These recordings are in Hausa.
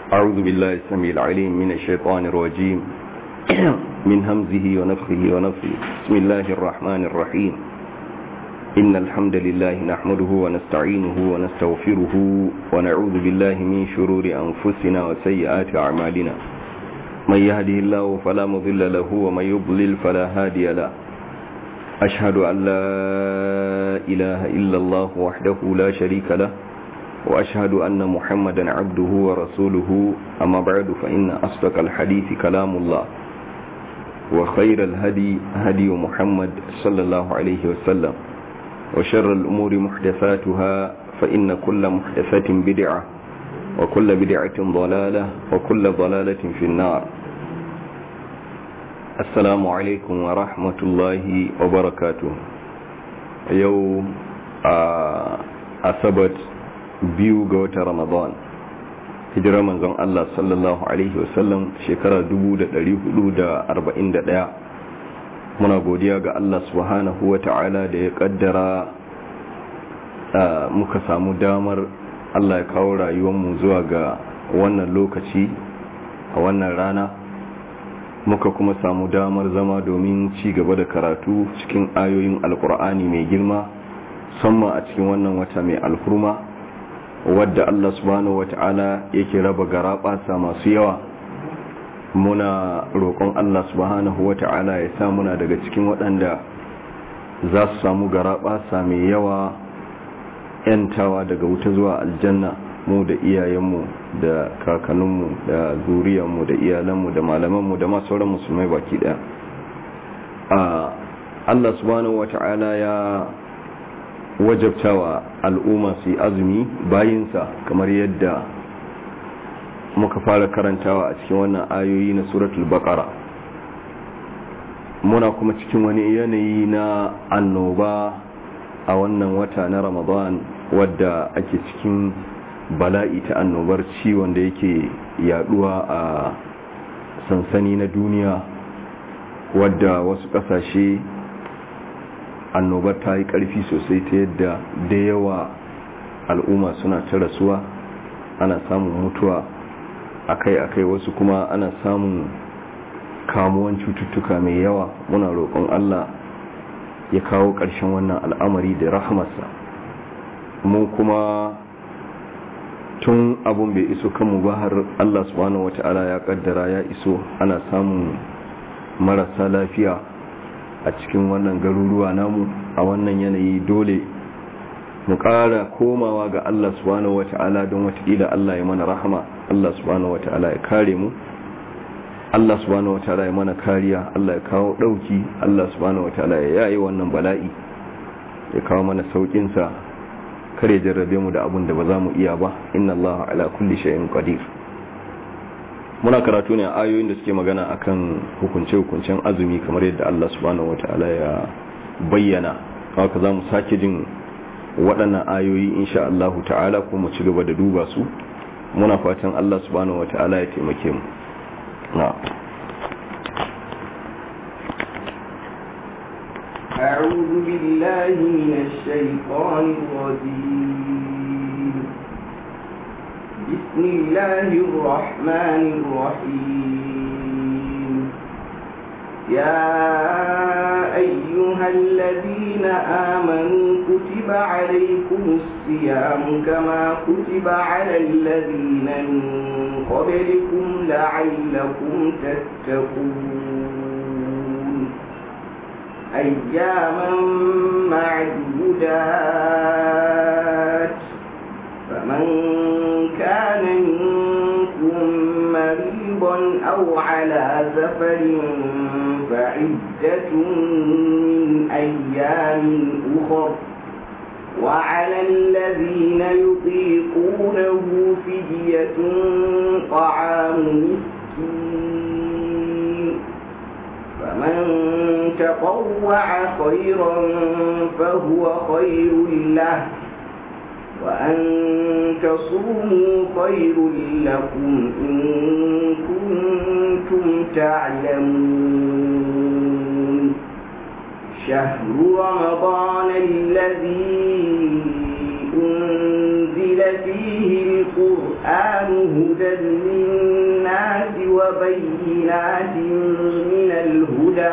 أعوذ بالله السميع العليم من الشيطان الرجيم من همزه ونفخه ونفخه بسم الله الرحمن الرحيم إن الحمد لله نحمده ونستعينه ونستغفره ونعوذ بالله من شرور أنفسنا وسيئات أعمالنا من يهده الله فلا مضل له ومن يضلل فلا هادي له أشهد أن لا إله إلا الله وحده لا شريك له وأشهد أن محمدا عبده ورسوله أما بعد فإن أصدق الحديث كلام الله وخير الهدي هدي محمد صلى الله عليه وسلم وشر الأمور محدثاتها فإن كل محدثة بدعة وكل بدعة ضلالة وكل ضلالة في النار السلام عليكم ورحمة الله وبركاته يوم أثبت biyu ga watan ramadan hijirar manzon Allah sallallahu alaihi wasallam shekarar 1441 muna godiya ga Allah subhanahu wa ta'ala da ya kaddara muka samu damar Allah ya kawo rayuwarmu zuwa ga wannan lokaci a wannan rana muka kuma samu damar zama domin ci gaba da karatu cikin ayoyin alkur'ani mai girma musamman a cikin wannan wata mai alhurma wadda Allah subhanahu wata'ala yake raba garaɓasa masu yawa muna roƙon Allah subhanahu wata'ala ya sa muna daga cikin waɗanda za su samu garaɓasa mai yawa ‘yantawa daga wuta zuwa aljanna mu da iyayenmu da kakanninmu da zuriyanmu da iyalanmu da malamanmu da masu sauran musulmai baki ɗaya Allah subhanahu wata'ala ya wajabtawa al'umma su yi azumi bayinsa kamar yadda muka fara karantawa a cikin wannan ayoyi na suratul baqara muna kuma cikin wani yanayi na annoba a wannan wata na ramadan wadda ake cikin bala'i ta annobar ciwon da yake yaduwa a sansani na duniya wadda wasu kasashe annobar ta yi ƙarfi sosai ta yadda da yawa al'umma suna ta rasuwa ana samun mutuwa akai-akai wasu kuma ana samun kamuwan cututtuka mai yawa muna roƙon Allah ya kawo ƙarshen wannan al'amari da rahamarsa mu kuma tun abun bai iso kanmu ba har Allah subhanahu wata'ala ya kaddara ya iso ana samun marasa lafiya a cikin wannan garuruwa namu a wannan yanayi dole mu ƙara komawa ga Allah subhanahu wata'ala don watakila Allah ya mana rahama Allah subhanahu wata'ala ya kare mu Allah subhanahu wata'ala ya mana kariya Allah ya kawo ɗauki Allah subhanahu wata'ala ya yayi wannan bala'i ya kawo mana sauƙinsa kare jarrabe mu da abun da ba za mu iya ba inna Allah ala kulli shay'in qadir muna karatu ne a ayoyin da suke magana akan hukunce-hukuncen azumi kamar yadda Allah subhanahu wata'ala ya bayyana haka za mu sake jin waɗannan ayoyi insha Allah ta'ala kuma ci gaba da duba su muna fatan Allah subhanahu wata'ala ya taimake mu na أعوذ بالله من الشيطان الرجيم بسم الله الرحمن الرحيم يا أيها الذين آمنوا كتب عليكم الصيام كما كتب على الذين من قبلكم لعلكم تتقون أياما معدودات فمن كان منكم مريضا أو على سفر فعدة من أيام أخر وعلى الذين يطيقونه فدية طعام مسكين فمن تطوع خيرا فهو خير له وأن تصوموا خير لكم إن كنتم تعلمون شهر رمضان الذي أنزل فيه القرآن هدى للناس وبينات من الهدى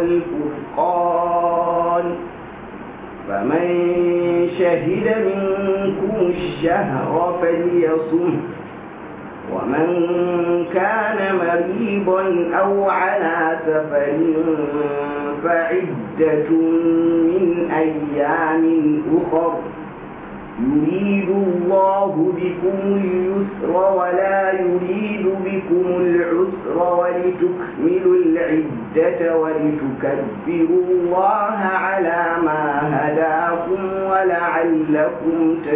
والفرقان فمن شهد منكم الشهر فليصم ومن كان مريضا أو على سفر فعدة من أيام أخر يريد الله بكم اليسر ولا يريد بكم العسر ولتكملوا العدة ولتكبروا الله على ما هداكم ولعلكم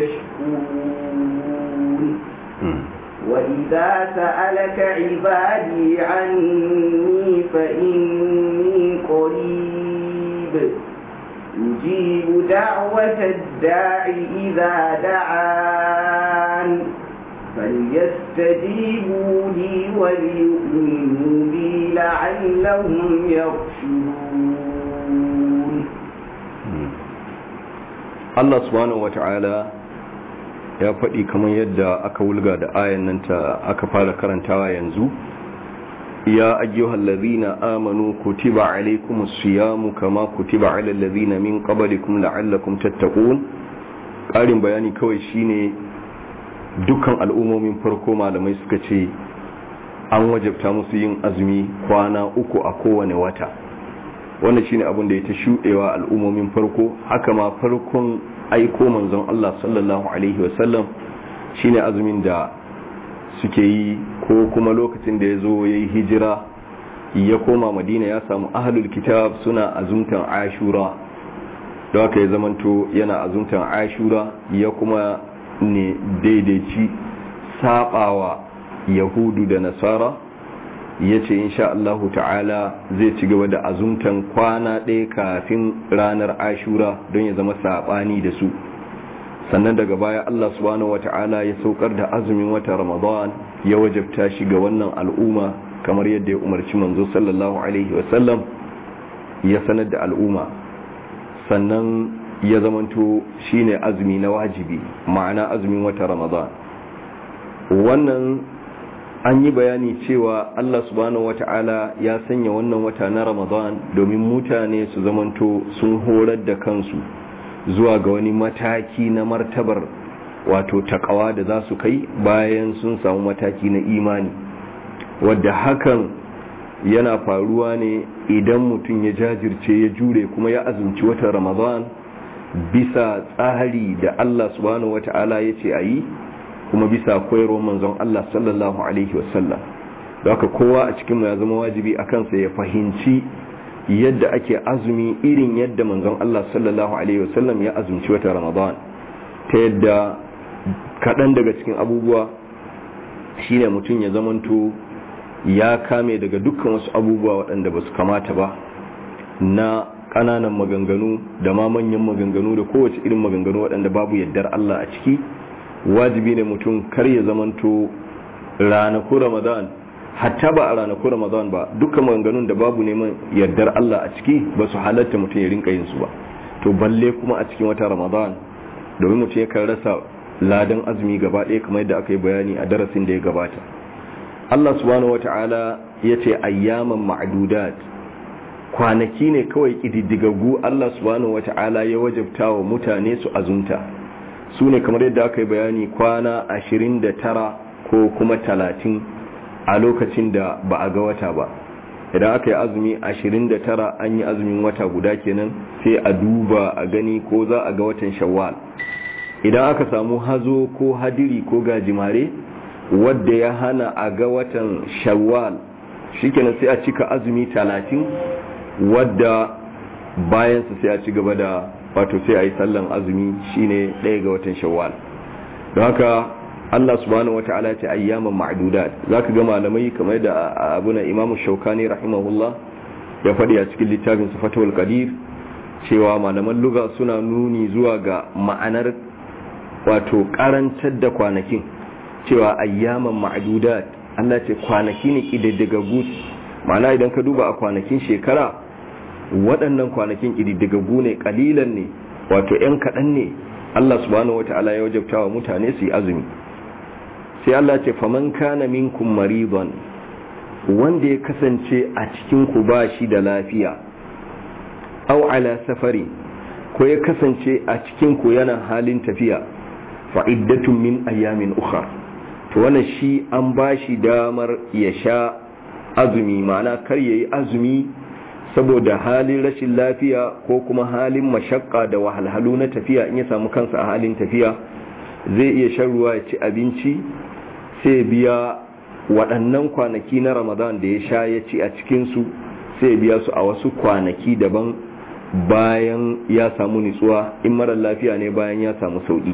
تشكرون وإذا سألك عبادي عني فإني قريب يجيب دعوة الداع إذا دعان فليستجيبوا لي وليؤمنوا بي لعلهم يرشدون Allah subhanahu wata'ala ya faɗi kamar yadda aka wulga da ayan nan ta aka fara karantawa yanzu ya ayyuhal ladhina amanu kutiba alaykumus siyamu kama kutiba alal ladhina min qablikum la'allakum tattaqun ƙarin bayani kawai shine dukkan al'ummomin farko malamai suka ce an wajabta musu yin azumi kwana uku a kowane wata wannan shine abin da ya ta shuɗewa al'ummomin farko haka ma farkon aiko manzon Allah sallallahu alaihi wasallam shine azumin da suke yi ko kuma lokacin da ya zo ya yi hijira ya koma madina ya samu ahalul kitab suna azumtan ashura da haka ya zamanto yana azumtan ashura ya kuma ne daidaici sabawa yahudu da nasara ya ce insha Allahu ta'ala zai ci gaba da azumtan kwana ɗaya kafin ranar ashura don ya zama saɓani da su sannan daga baya Allah subhanahu wa ta'ala ya saukar da azumin wata ramadan ya wajabta shi ga wannan al'umma kamar yadda ya umarci manzo sallallahu alaihi wasallam ya sanar da al'umma sannan ya zamanto shine azumi na wajibi ma'ana azumin wata ramadan wannan an yi bayani cewa Allah subhanahu wata'ala ya sanya wannan wata na Ramadan domin mutane su zamanto sun horar da kansu zuwa ga wani mataki na martabar wato takawa da za su kai bayan sun samu mataki na imani wadda hakan yana faruwa ne idan mutum ya jajirce ya jure kuma ya azumci watan Ramadan bisa tsari da Allah subhanahu wata'ala ya ce a yi kuma bisa koyarwar manzon Allah sallallahu alaihi wasallam da haka kowa a cikinmu ya zama wajibi a kansa ya fahimci yadda ake azumi irin yadda manzon Allah sallallahu alaihi wasallam ya azumci wata Ramadan ta yadda kaɗan daga cikin abubuwa shine mutum ya zamanto ya kame daga dukkan wasu abubuwa waɗanda ba su kamata ba na ƙananan maganganu da ma manyan maganganu da kowace irin maganganu waɗanda babu yardar Allah a ciki wajibi ne mutum kar ya zamanto ranaku ramadan hatta ba a ranaku ramadan ba dukkan maganganun da babu neman yardar Allah a ciki ba su halatta mutum ya rinka yin su ba to balle kuma a cikin wata ramadan domin mutum ya kan rasa ladan azumi gaba ɗaya kamar yadda aka yi bayani a darasin da ya gabata Allah subhanahu wata'ala ya ce ayyaman ma'dudat kwanaki ne kawai kididdigaggu Allah subhanahu wata'ala ya wajabta wa mutane su azumta su ne kamar yadda aka yi bayani kwana ashirin da tara ko kuma talatin a lokacin da ba a ga wata ba idan aka yi azumi ashirin da tara an yi azumin wata guda kenan sai a duba a gani ko za a ga watan shawwal idan aka samu hazo ko hadiri ko gajimare wadda ya hana a ga watan shawwal shikenan sai a cika azumi talatin wadda bayansa sai a ci gaba da wato sai a yi sallan azumi shine ɗaya ga watan shawwal don haka Allah subhanahu wata'ala ya ce ayyaman ma'dudat zaka ga malamai kamar da abuna Imam Shaukani rahimahullah ya faɗi a cikin littafin Fathul Qadir cewa malaman lugha suna nuni zuwa ga ma'anar wato karantar da kwanakin cewa ayyaman ma'dudat Allah ce kwanaki ne kididdigaggu ma'ana idan ka duba a kwanakin shekara waɗannan kwanakin ƙididdigaggu ne ƙalilan ne wato ‘yan kaɗan ne Allah subhanahu wata'ala ya wajabta wa mutane su yi azumi sai Allah ce faman kana minkum maridan wanda ya kasance a cikin ku ba shi da lafiya aw ala safari ko ya kasance a cikin ku yana halin tafiya fa iddatun min ayamin ukhra to wannan shi an ba shi damar ya sha azumi ma'ana kar yayi azumi saboda halin rashin lafiya ko kuma halin mashakka da wahalhalu na tafiya in ya samu kansa a halin tafiya zai iya shan ruwa ya ci abinci sai biya waɗannan kwanaki na ramadan da ya sha ya ci a cikinsu sai biya su a wasu kwanaki daban bayan ya samu nitsuwa in marar lafiya ne bayan ya samu sauƙi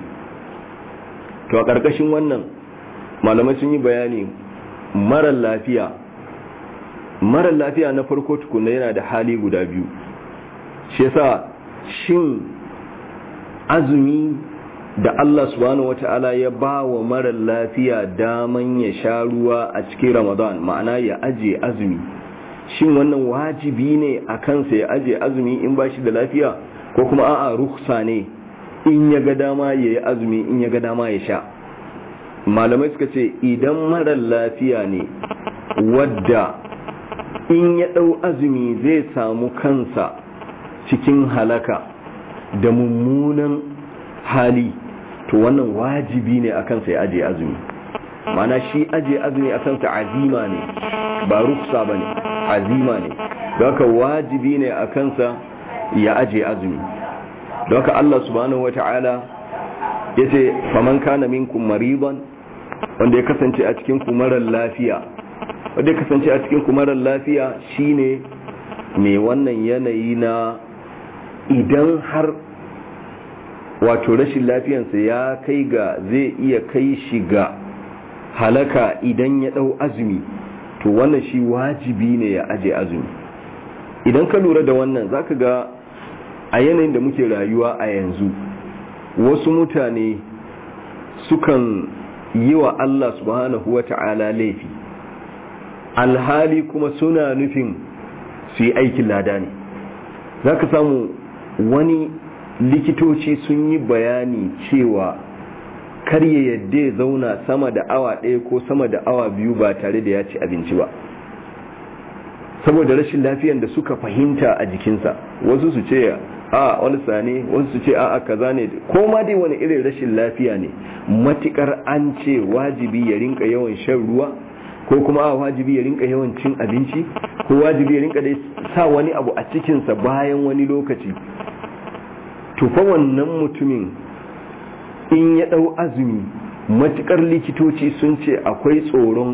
to a ƙarƙashin wannan malamai sun yi bayani marar lafiya marar lafiya na farko tukuna yana da hali guda biyu shi yasa shin azumi da Allah subhanahu wata'ala ya ba wa marar lafiya daman ya sha ruwa a cikin ramadan ma'ana ya aje azumi shin wannan wajibi ne a kansa ya aje azumi in ba shi da lafiya ko kuma a'a ruksa ne in ya ga dama ya yi azumi in ya ga dama ya sha malamai suka ce idan marar lafiya ne wadda in ya ɗau azumi zai samu kansa cikin halaka da mummunan hali to wannan wajibi ne a kansa ya aje azumi mana shi aje azumi a kansa azima ne ba rufsa ba ne azima ne haka wajibi ne a kansa ya aje azumi haka Allah subhanahu wata'ala ya ce faman kana minkum mariban wanda ya kasance a cikin kumarar lafiya wanda ya kasance a cikin kumarar lafiya shine mai wannan yanayi na idan har wato rashin lafiyansa ya kai ga zai iya kai shi ga halaka idan ya dau azumi to wannan shi wajibi ne ya aje azumi idan ka lura da wannan zaka ga a yanayin da muke rayuwa a yanzu wasu mutane sukan yi wa Allah subhanahu wa ta'ala laifi alhali kuma suna nufin su yi aikin lada ne za ka samu wani likitoci sun yi bayani cewa kar ya yadda ya zauna sama da awa ɗaya ko sama da awa biyu ba tare da ya ci abinci ba saboda rashin lafiyan da suka fahimta a jikinsa wasu su ce a walsa ne wasu su ce a kaza ne ko ma dai wani irin rashin lafiya ne matukar an ce wajibi ya rinka yawan shan ruwa ko kuma a wajibi ya rinka yawan cin abinci ko wajibi ya rinka dai sa wani abu a cikinsa bayan wani lokaci tufa wannan mutumin in ya ɗau azumi matukar likitoci sun ce akwai tsoron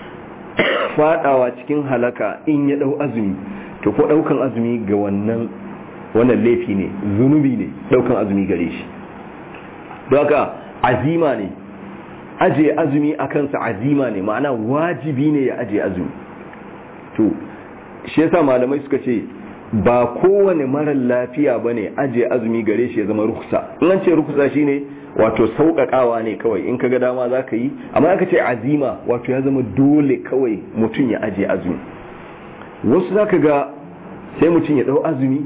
fadawa cikin halaka in ya ɗau azumi to ko ɗaukan azumi ga wannan wannan laifi ne zunubi ne ɗaukan azumi gare shi don haka azima ne aje azumi a kansa azima ne ma'ana wajibi ne ya aje azumi to shi yasa malamai suka ce ba kowane marar lafiya ba ne aje azumi gare shi ya zama ruksa in an ce ruksa shine wato sauƙaƙawa ne kawai in kaga dama za ka yi amma aka ce azima wato ya zama dole kawai mutum ya aje azumi wasu za ka ga sai mutum ya ɗau azumi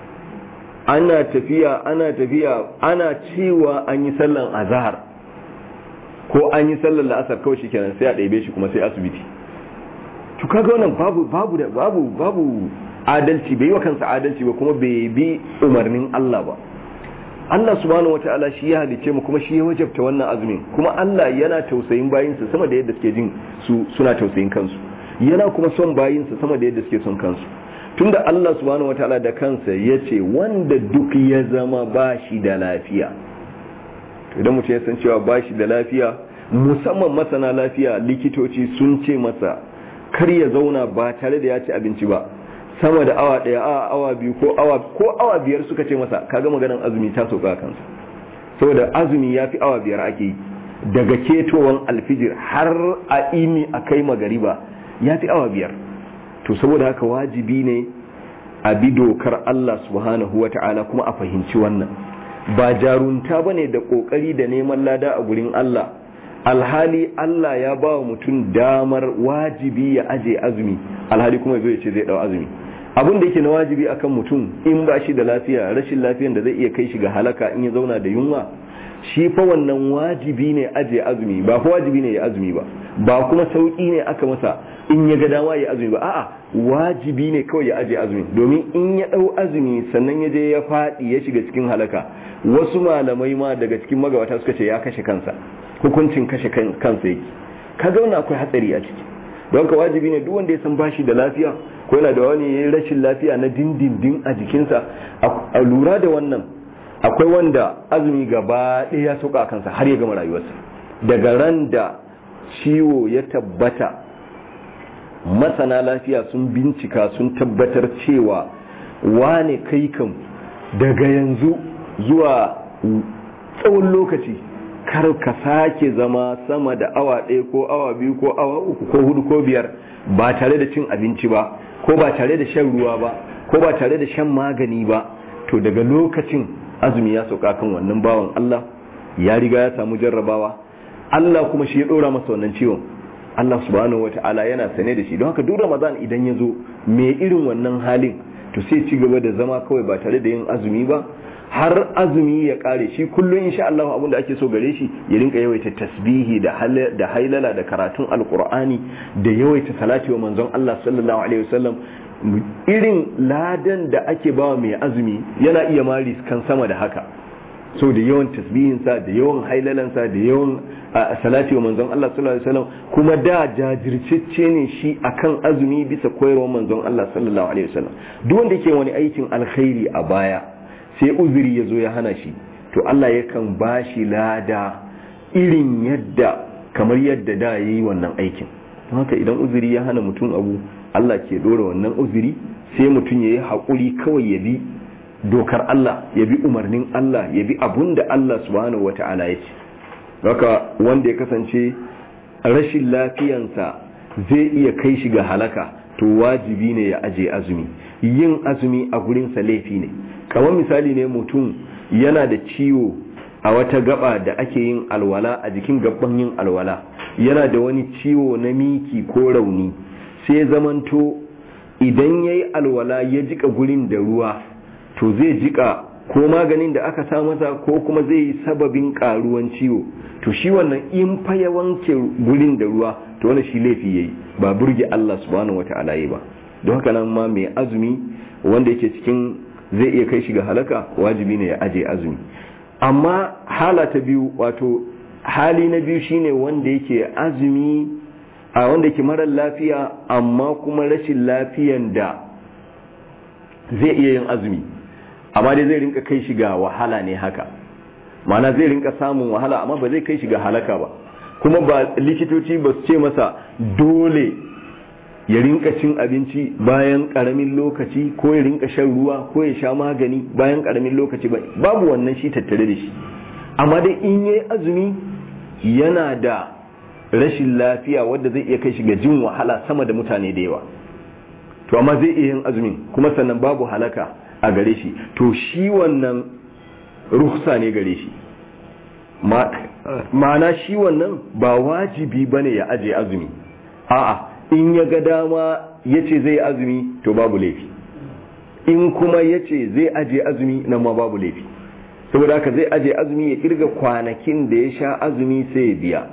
ana tafiya ana tafiya ana cewa an yi sallan azahar ko an yi sallan la'asar kawai shi kenan sai a ɗaibe shi kuma sai asibiti to kaga wannan babu babu da babu babu adalci bai yi wa kansa adalci ba kuma bai bi umarnin Allah ba Allah subhanahu wata'ala shi ya halice mu kuma shi ya wajabta wannan azumin kuma Allah yana tausayin bayinsa sama da yadda suke jin su suna tausayin kansu yana kuma son bayinsa sama da yadda suke son kansu tunda Allah subhanahu wata'ala da kansa ya ce wanda duk ya zama ba shi da lafiya idan mutum ya san cewa ba shi da lafiya musamman masana lafiya likitoci sun ce masa kar ya zauna ba tare da ya ci abinci ba sama da awa daya a awa biyu ko awa ko awa biyar suka ce masa kaga maganar azumi ta sauka kansa saboda azumi ya fi awa biyar ake yi daga ketowan alfijir har a ini a kai magariba ya fi awa biyar to saboda haka wajibi ne a bi dokar Allah subhanahu wa ta'ala kuma a fahimci wannan ba jarunta bane da kokari da neman lada a gurin Allah alhali Allah ya ba wa mutum damar wajibi ya aje azumi alhali kuma zai ce zai dau azumi abin da yake na wajibi akan mutum in ba shi da lafiya rashin lafiyan da zai iya kai shi ga halaka in ya zauna da yunwa shi fa wannan wajibi ne aje azumi ba fa wajibi ne ya azumi ba ba kuma sauki ne aka masa in ya ga dama ya azumi ba a'a wajibi ne kawai ya aje azumi domin in ya dau azumi sannan ya je ya fadi ya shiga cikin halaka wasu malamai ma daga cikin magabata suka ce ya kashe kansa hukuncin kashe kansa yake kaga wannan akwai hatsari a ciki don ka wajibi ne duk wanda ya san bashi da lafiya ko yana da wani rashin lafiya na dindindin a jikinsa a lura da wannan akwai wanda azumi gaba ɗaya ya sauka a kansa har ya gama rayuwarsa daga ran da ciwo ya tabbata masana lafiya sun bincika sun tabbatar cewa wane kai kan daga yanzu zuwa tsawon lokaci kar ka sake zama sama da awa ɗaya ko awa biyu ko awa uku ko hudu ko biyar ba tare da cin abinci ba ko ba tare da shan ruwa ba ko ba tare da shan magani ba to daga lokacin azumi ya sauka kan wannan bawan Allah ya riga ya samu jarrabawa Allah kuma shi ya ɗora masa wannan ciwon Allah subhanahu wata'ala yana sane da shi don haka duk Ramadan idan ya zo mai irin wannan halin to sai ci gaba da zama kawai ba tare da yin azumi ba har azumi ya kare shi kullum insha Allah abin da ake so gare shi ya rinka yawaita tasbihi da da hailala da karatun alqur'ani da yawaita salati wa manzon Allah sallallahu alaihi wasallam irin ladan da ake bawa mai azumi yana iya mari kan sama da haka so da yawan tasbihinsa da yawan hailalansa da yawan salati wa manzon Allah sallallahu alaihi wasallam kuma da jajircecce ne shi akan azumi bisa koyarwar manzon Allah sallallahu alaihi wasallam duk wanda yake wani aikin alkhairi a baya sai uzuri ya zo ya hana shi to Allah yakan ba shi lada irin yadda kamar yadda da ya yi wannan aikin don haka idan uzuri ya hana mutum abu Allah ke dora wannan uzuri sai mutum ya yi haƙuri kawai ya bi dokar Allah ya bi umarnin Allah ya bi abun da Allah subhanahu wa ta'ala ya ce haka wanda ya kasance rashin lafiyansa zai iya kai shi ga halaka to wajibi ne ya aje azumi yin azumi a gurinsa laifi ne kamar misali ne mutum yana da ciwo a wata gaba da ake yin alwala a jikin gaban yin alwala yana da wani ciwo na miki ko rauni sai zamanto idan ya yi alwala ya jika gurin da ruwa to zai jika ko maganin da aka sa masa ko kuma zai yi sababin karuwan ciwo to shi wannan in fa ya wanke gurin da ruwa to wannan shi laifi yayi ba burge Allah subhanahu wataala yi ba don haka nan ma mai azumi wanda yake cikin zai iya kai shi ga halaka wajibi ne ya aje azumi amma hala ta biyu wato hali na biyu shine wanda yake azumi a wanda yake marar lafiya amma kuma rashin lafiyan da zai iya yin azumi amma dai zai rinka kai shi ga wahala ne haka mana zai rinka samun wahala amma ba zai kai shi ga halaka ba kuma ba likitoci ba su ce masa dole ya rinka cin abinci bayan karamin lokaci ko ya rinka shan ruwa ko ya sha magani bayan karamin lokaci ba babu wannan shi tattare da shi amma dai in yayi azumi yana da rashin lafiya wadda zai iya kai shi ga jin wahala sama da mutane da yawa to amma zai iya yin azumin kuma sannan babu halaka a gare shi to shi wannan ruhsa ne gare shi ma'ana shi wannan ba wajibi bane ya aje azumi a'a in ya ga dama ya ce zai azumi to babu laifi in kuma ya ce zai aje azumi nan ma babu laifi saboda haka zai aje azumi ya kirga kwanakin da ya sha azumi sai ya biya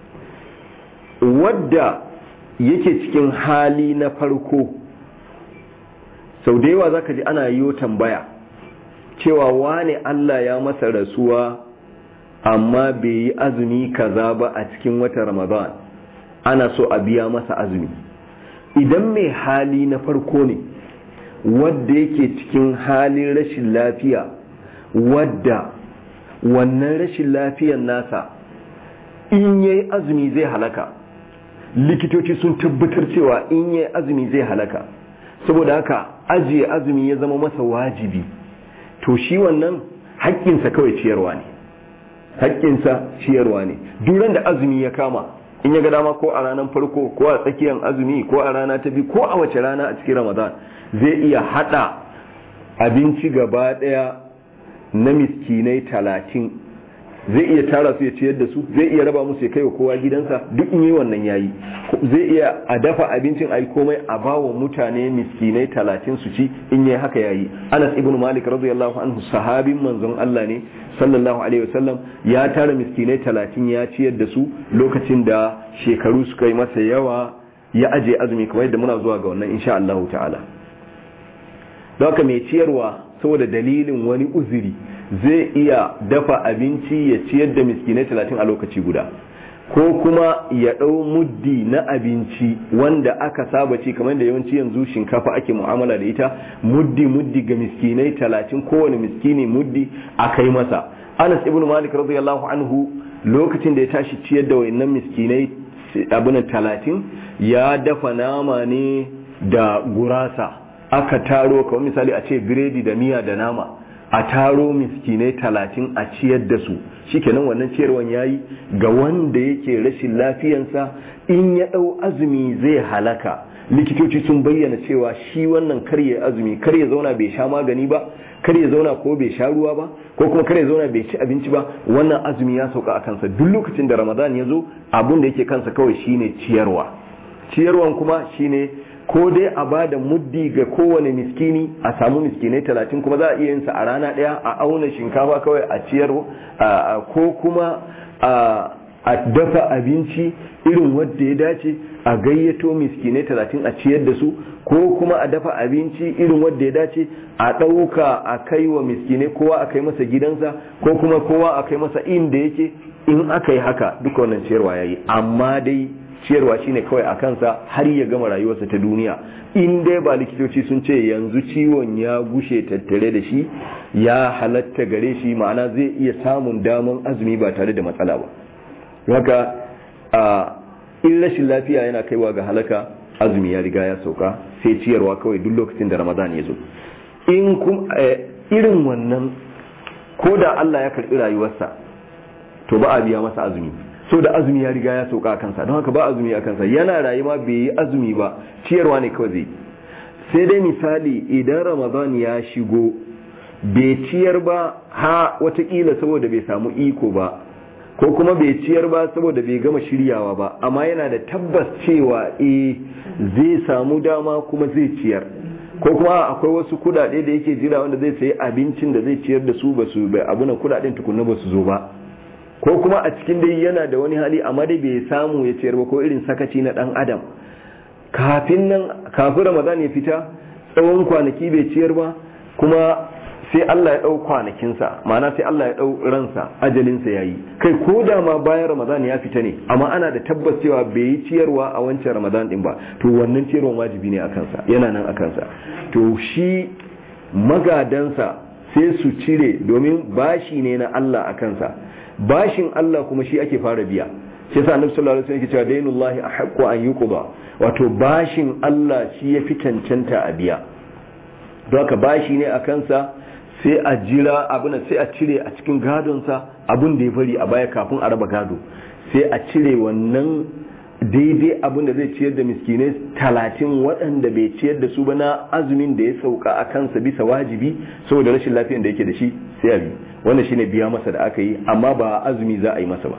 wadda yake cikin hali na farko sau da yawa zaka ji ana yiwo tambaya cewa wane Allah ya masa rasuwa amma bai yi azumi kaza ba a cikin wata ramadan ana so a biya masa azumi idan mai hali na farko ne wadda yake cikin halin rashin lafiya wadda wannan rashin lafiyan nasa in yayi azumi zai halaka likitoci sun tabbatar cewa in yayi azumi zai halaka saboda haka ajiye azumi ya zama masa wajibi to shi wannan haƙƙinsa kawai ciyarwa ne haƙƙinsa ciyarwa ne duran da azumi ya kama in ya ga dama ko a ranar farko ko a tsakiyar azumi ko a rana ta biyu ko a wace rana a cikin ramadan zai iya hada abinci gaba daya na miskinai talatin zai iya tara su ya ciyar da su zai iya raba musu ya kai wa kowa gidansa duk in yi wannan yayi zai iya a dafa abincin ai komai a bawa mutane miskinai talatin su ci in yi haka yayi Anas ibn Malik radiyallahu anhu sahabin manzon Allah ne sallallahu alaihi wasallam ya tara miskinai talatin ya ciyar da su lokacin da shekaru suka yi masa yawa ya aje azumi kamar yadda muna zuwa ga wannan insha Allah ta'ala don haka mai ciyarwa saboda dalilin wani uzuri zai iya dafa abinci ya ciyar da miskinai talatin a lokaci guda ko kuma ya ɗau muddi na abinci wanda aka saba ci kamar da yawanci yanzu shinkafa ake mu'amala da ita muddi muddi ga miskinai talatin kowane miskini muddi a kai masa anas ibn malik radiyallahu anhu lokacin da ya tashi ciyar da wayannan miskinai abin talatin ya dafa nama ne da gurasa aka taro kamar misali a ce biredi da miya da nama a taro miskinai talatin a ciyar da su shikenan wannan ciyarwan yayi ga wanda yake rashin lafiyansa in ya ɗau azumi zai halaka likitoci sun bayyana cewa shi wannan kar ya azumi kar ya zauna bai sha magani ba kar ya zauna ko bai sha ruwa ba ko kuma kar ya zauna bai ci abinci ba wannan azumi ya sauka a kansa duk lokacin da ramadan ya zo abun da yake kansa kawai shine ciyarwa ciyarwan kuma shine ko dai a ba da muddi ga kowane miskini a samu miskinai talatin kuma za a iya yinsa a rana ɗaya a auna shinkafa kawai a ciyar ko kuma a dafa abinci irin wadda ya dace a gayyato miskinai talatin a ciyar da su ko kuma a dafa abinci irin wadda ya dace a ɗauka a kai wa miskinai kowa a kai masa gidansa ko kuma kowa a kai masa inda yake in aka yi haka duka wannan ciyarwa ya yi amma dai ciyarwa shine kawai a kansa har ya gama rayuwarsa ta duniya in dai ba likitoci sun ce yanzu ciwon ya gushe tattare da shi ya halatta gare shi ma'ana zai iya samun daman azumi ba tare da matsala ba haka a in rashin lafiya yana kaiwa ga halaka azumi ya riga ya sauka sai ciyarwa kawai duk lokacin da ramadan ya zo in irin wannan ko da Allah ya karɓi rayuwarsa to ba a biya masa azumi so da azumi ya riga ya sauka a kansa don haka ba azumi a kansa yana rayuwa bai yi azumi ba ciyarwa ne kawai zai sai dai misali idan ramadan ya shigo bai ciyar ba ha watakila saboda bai samu iko ba ko kuma bai ciyar ba saboda bai gama shiryawa ba amma yana da tabbas cewa eh zai samu dama kuma zai ciyar ko kuma akwai wasu kudade da yake jira wanda zai sayi abincin da zai ciyar da su ba su bai abunan kudaden tukunna ba su zo ba ko kuma a cikin dai yana da wani hali amma dai bai samu ya ciyar ba ko irin sakaci na dan adam kafin nan kafin ramadan ya fita tsawon kwanaki bai ciyar ba kuma sai Allah ya ɗau kwanakinsa ma'ana sai Allah ya ɗau ransa ajalinsa ya yi kai ko da ma bayan ramadan ya fita ne amma ana da tabbas cewa bai yi ciyarwa a wancan ramadan din ba to wannan ciyarwan wajibi ne a kansa yana nan a kansa to shi magadansa sai su cire domin bashi ne na Allah a kansa bashin Allah kuma shi ake fara biya shi yasa annabi sallallahu alaihi wasallam yake cewa dainullahi ahqqu an yuqda wato bashin Allah shi ya fi cancanta a biya don haka bashi ne a kansa sai a jira abin sai a cire a cikin gadonsa abin da ya bari a baya kafin a raba gado sai a cire wannan daidai abin da zai ciyar da miskinai talatin waɗanda bai ciyar da su ba na azumin da ya sauka a kansa bisa wajibi saboda rashin lafiyan da yake da shi sai a bi wannan shine biya masa da aka yi amma ba azumi za a yi masa ba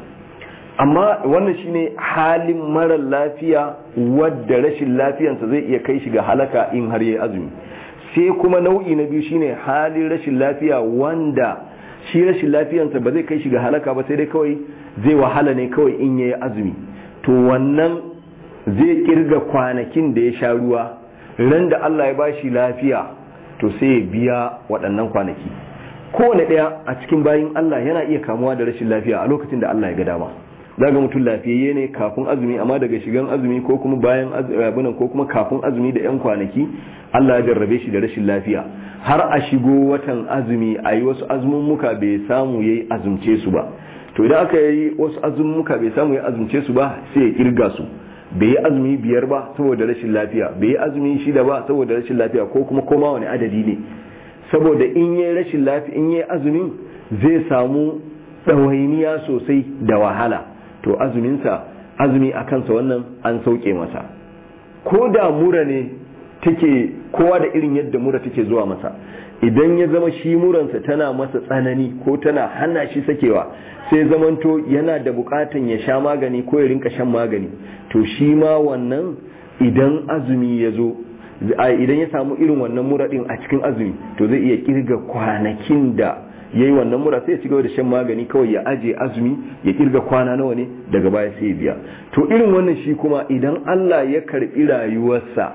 amma wannan shine halin marar lafiya wadda rashin lafiyansa zai iya kai shi ga halaka in har yayi azumi sai kuma nau'i na biyu shine halin rashin lafiya wanda shi rashin lafiyansa ba zai kai shi ga halaka ba sai dai kawai zai wahala ne kawai in yayi azumi to wannan zai kirga kwanakin da ya sha ruwa ran da Allah ya bashi lafiya to sai ya biya waɗannan kwanaki kowane ɗaya a cikin bayin Allah yana iya kamuwa da rashin lafiya a lokacin da Allah ya ga dama zaga mutum lafiyayye ne kafin azumi amma daga shigan azumi ko kuma bayan azumin ko kuma kafin azumi da yan kwanaki Allah ya jarrabe shi da rashin lafiya har a shigo watan azumi a yi wasu azumummuka bai samu yayi azumce su ba to idan aka yi wasu azumummuka bai samu ya azumce su ba sai ya kirga su bai yi azumi biyar ba saboda rashin lafiya bai yi azumi shida ba saboda rashin lafiya ko kuma koma wani adadi ne saboda in yi rashin lafiya in yi azumin zai samu ɗawainiya sosai da wahala to azuminsa azumi a kansa wannan an sauke masa ko da mura ne take kowa da irin yadda mura take zuwa masa idan ya zama shi muransa tana masa tsanani ko tana hana shi sakewa sai zamanto yana da bukatan ya sha magani ko ya rinka shan magani to shi ma wannan idan azumi ya zo idan ya samu irin wannan mura din a cikin azumi to zai iya kirga kwanakin da yayi wannan mura sai ya ci gaba da shan magani kawai ya aje azumi ya kirga kwana nawa ne daga baya sai ya biya to irin wannan shi kuma idan Allah ya karbi rayuwarsa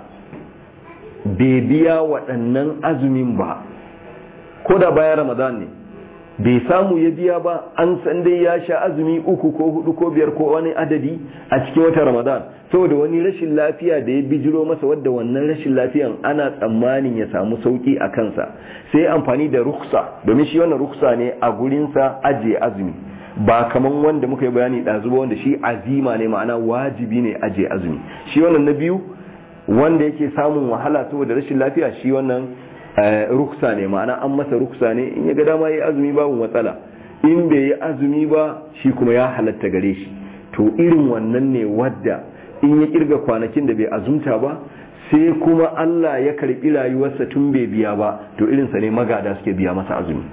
bai biya waɗannan azumin ba ko da bayan Ramadan ne bai samu ya biya ba an san dai ya sha azumi uku ko hudu ko biyar ko wani adadi a cikin watan Ramadan saboda wani rashin lafiya da ya bijiro masa wadda wannan rashin lafiyan ana tsammanin ya samu sauki a kansa sai amfani da ruksa domin shi wannan ruksa ne a gurinsa ajiye azumi ba kaman wanda muka yi bayani ɗazu ba wanda shi azima ne ma'ana wajibi ne ajiye azumi shi wannan na biyu wanda yake samun wahala saboda rashin lafiya shi wannan ruksa ne ma'ana an masa ruksa ne in ya ga dama yi azumi babu matsala in bai yi azumi ba shi kuma ya halatta gare shi to irin wannan ne wadda in ya kirga kwanakin da bai azumta ba sai kuma Allah ya karbi rayuwarsa tun bai biya ba to irinsa ne magada suke biya masa azumi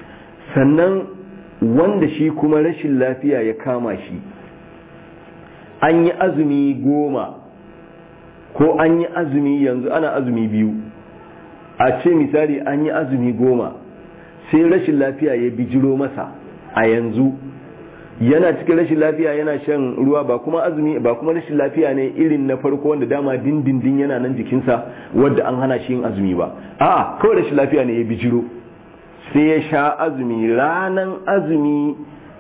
sannan wanda shi kuma rashin lafiya ya kama shi an yi azumi goma ko an yi azumi yanzu ana azumi biyu a ce misali an yi azumi goma sai rashin lafiya ya bijiro masa a yanzu yana cikin rashin lafiya yana shan ruwa ba kuma azumi ba kuma rashin lafiya ne irin na farko wanda dama dindindin yana nan jikinsa wadda an hana shi yin azumi ba a kawai rashin lafiya ne ya bijiro sai ya sha azumi ranan azumi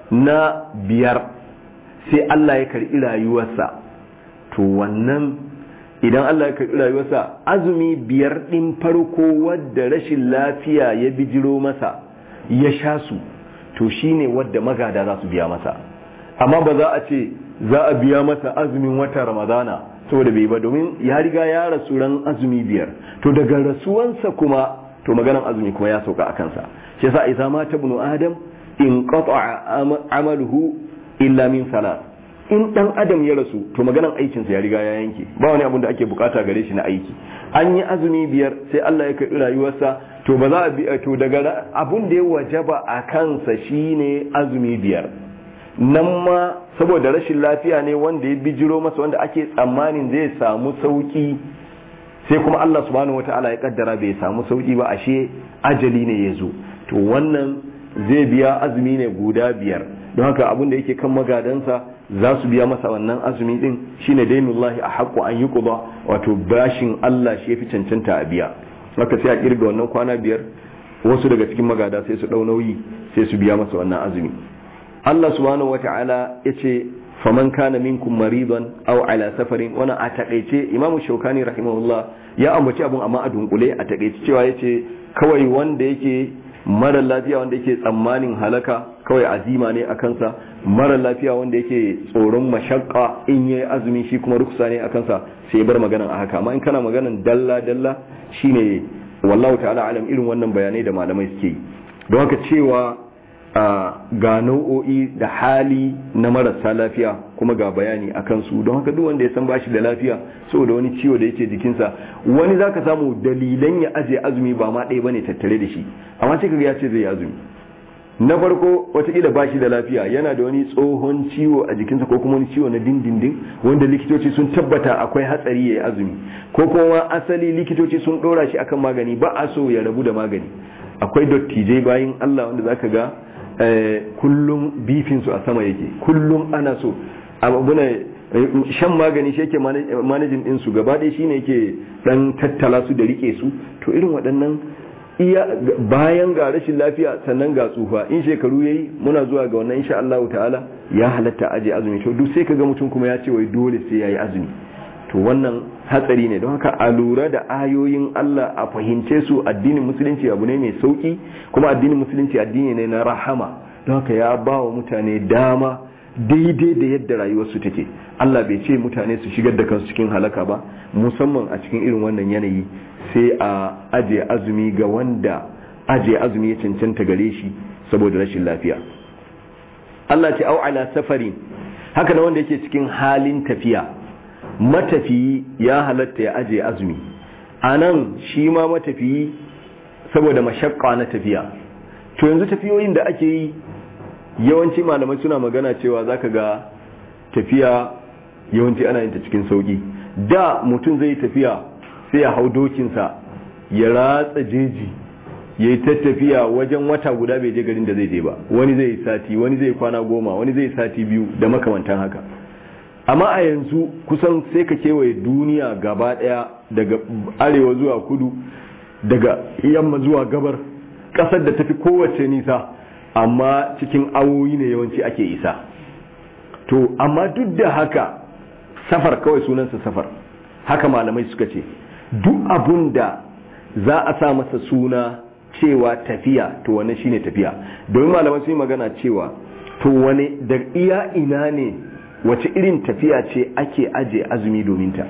na biyar sai Allah ya karɓi rayuwarsa to wannan idan Allah ya karɓi rayuwarsa azumi biyar ɗin farko wadda rashin lafiya ya bijiro masa ya sha su to shine wadda magada za su biya masa amma ba za a ce za a biya masa azumin wata ramadana saboda bai ba domin ya riga ya rasu ran azumi biyar to daga rasuwansa kuma to maganan azumi kuma ya sauka a kansa shi yasa idza mata ibnu adam in qata'a amaluhu illa min salat in dan adam ya rasu to maganan aikinsa ya riga ya yanke ba wani abun da ake bukata gare shi na aiki an yi azumi biyar sai Allah ya karɓi rayuwarsa to ba za a bi to daga abun da ya wajaba a kansa shine azumi biyar nan ma saboda rashin lafiya ne wanda ya bijiro masa wanda ake tsammanin zai samu sauki sai kuma Allah subhanahu wataala ya kaddara bai samu sauki ba ashe ajali ne ya zo to wannan zai biya azumi ne guda biyar don haka abin da yake kan magadansa za su biya masa wannan azumi din shine dainullahi a haƙƙo an yi ƙuba wato bashin Allah shi fi cancanta a biya haka sai a kirga wannan kwana biyar wasu daga cikin magada sai su ɗau nauyi sai su biya masa wannan azumi Allah subhanahu wata'ala ya ce faman kana minkum maridan aw ala safarin wannan a takaice imamu shaukani rahimahullah ya ambaci abun amma a dunkule a takaice cewa yace kawai wanda yake mara lafiya wanda yake tsammanin halaka kawai azima ne a kansa mara lafiya wanda yake tsoron mashakka in yi azumi shi kuma ruksa ne a kansa sai ya bar maganan a haka amma in kana maganan dalla dalla shine wallahu ta'ala alam irin wannan bayanai da malamai suke yi don haka cewa ga nau'o'i da hali na marasa lafiya kuma ga bayani a kansu don haka duk wanda ya san bashi da lafiya saboda wani ciwo da yake jikinsa wani zaka samu dalilan ya aje azumi ba ma ɗaya bane tattare da shi amma sai kaga ya ce zai yi azumi na farko watakila ba shi da lafiya yana da wani tsohon ciwo a jikinsa ko kuma wani ciwo na dindindin wanda likitoci sun tabbata akwai hatsari ya yi azumi ko kuma asali likitoci sun ɗora shi akan magani ba a so ya rabu da magani akwai dottijai bayan Allah wanda zaka ga kullum bifinsu a sama yake kullum ana so abuna shan magani shi yake manajin ɗinsu gaba ɗaya shine yake ɗan tattala su da rike su to irin waɗannan iya bayan ga rashin lafiya sannan ga tsufa in shekaru yayi muna zuwa ga wannan insha Allah ta'ala ya halatta aje azumi to duk sai kaga mutum kuma ya ce wai dole sai yayi azumi to wannan hatsari ne don haka a lura da ayoyin Allah a fahimce su addinin musulunci abu ne mai sauki kuma addinin musulunci addini ne na rahama don haka ya ba wa mutane dama daidai da yadda rayuwarsu take Allah bai ce mutane su shigar da kansu cikin halaka ba musamman a cikin irin wannan yanayi sai a aje azumi ga wanda aje azumi ya cancanta gare shi saboda rashin lafiya Allah ce au ala safari haka na wanda yake cikin halin tafiya matafiyi ya halatta ya aje azumi a nan shi ma matafiyi saboda mashakka na tafiya to yanzu tafiyoyin da ake yi yawanci malamai suna magana cewa zaka ga tafiya yawanci ana yin ta cikin sauki da mutum zai tafiya sai ya hau dokinsa ya ratsa jeji ya yi ta tafiya wajen wata guda bai je garin da zai je ba wani zai sati wani zai kwana goma wani zai sati biyu da makamantan haka amma a yanzu kusan sai ka kewaye duniya gaba daya daga arewa zuwa kudu daga yamma zuwa gabar kasar da tafi kowace nisa amma cikin awoyi ne yawanci ake isa to amma duk da haka safar kawai sunansa safar haka malamai suka ce duk abun da za a sa masa suna cewa tafiya to wannan shine tafiya domin malamai sun yi magana cewa to wani da iya ina ne wace irin tafiya ce ake aje azumi domin ta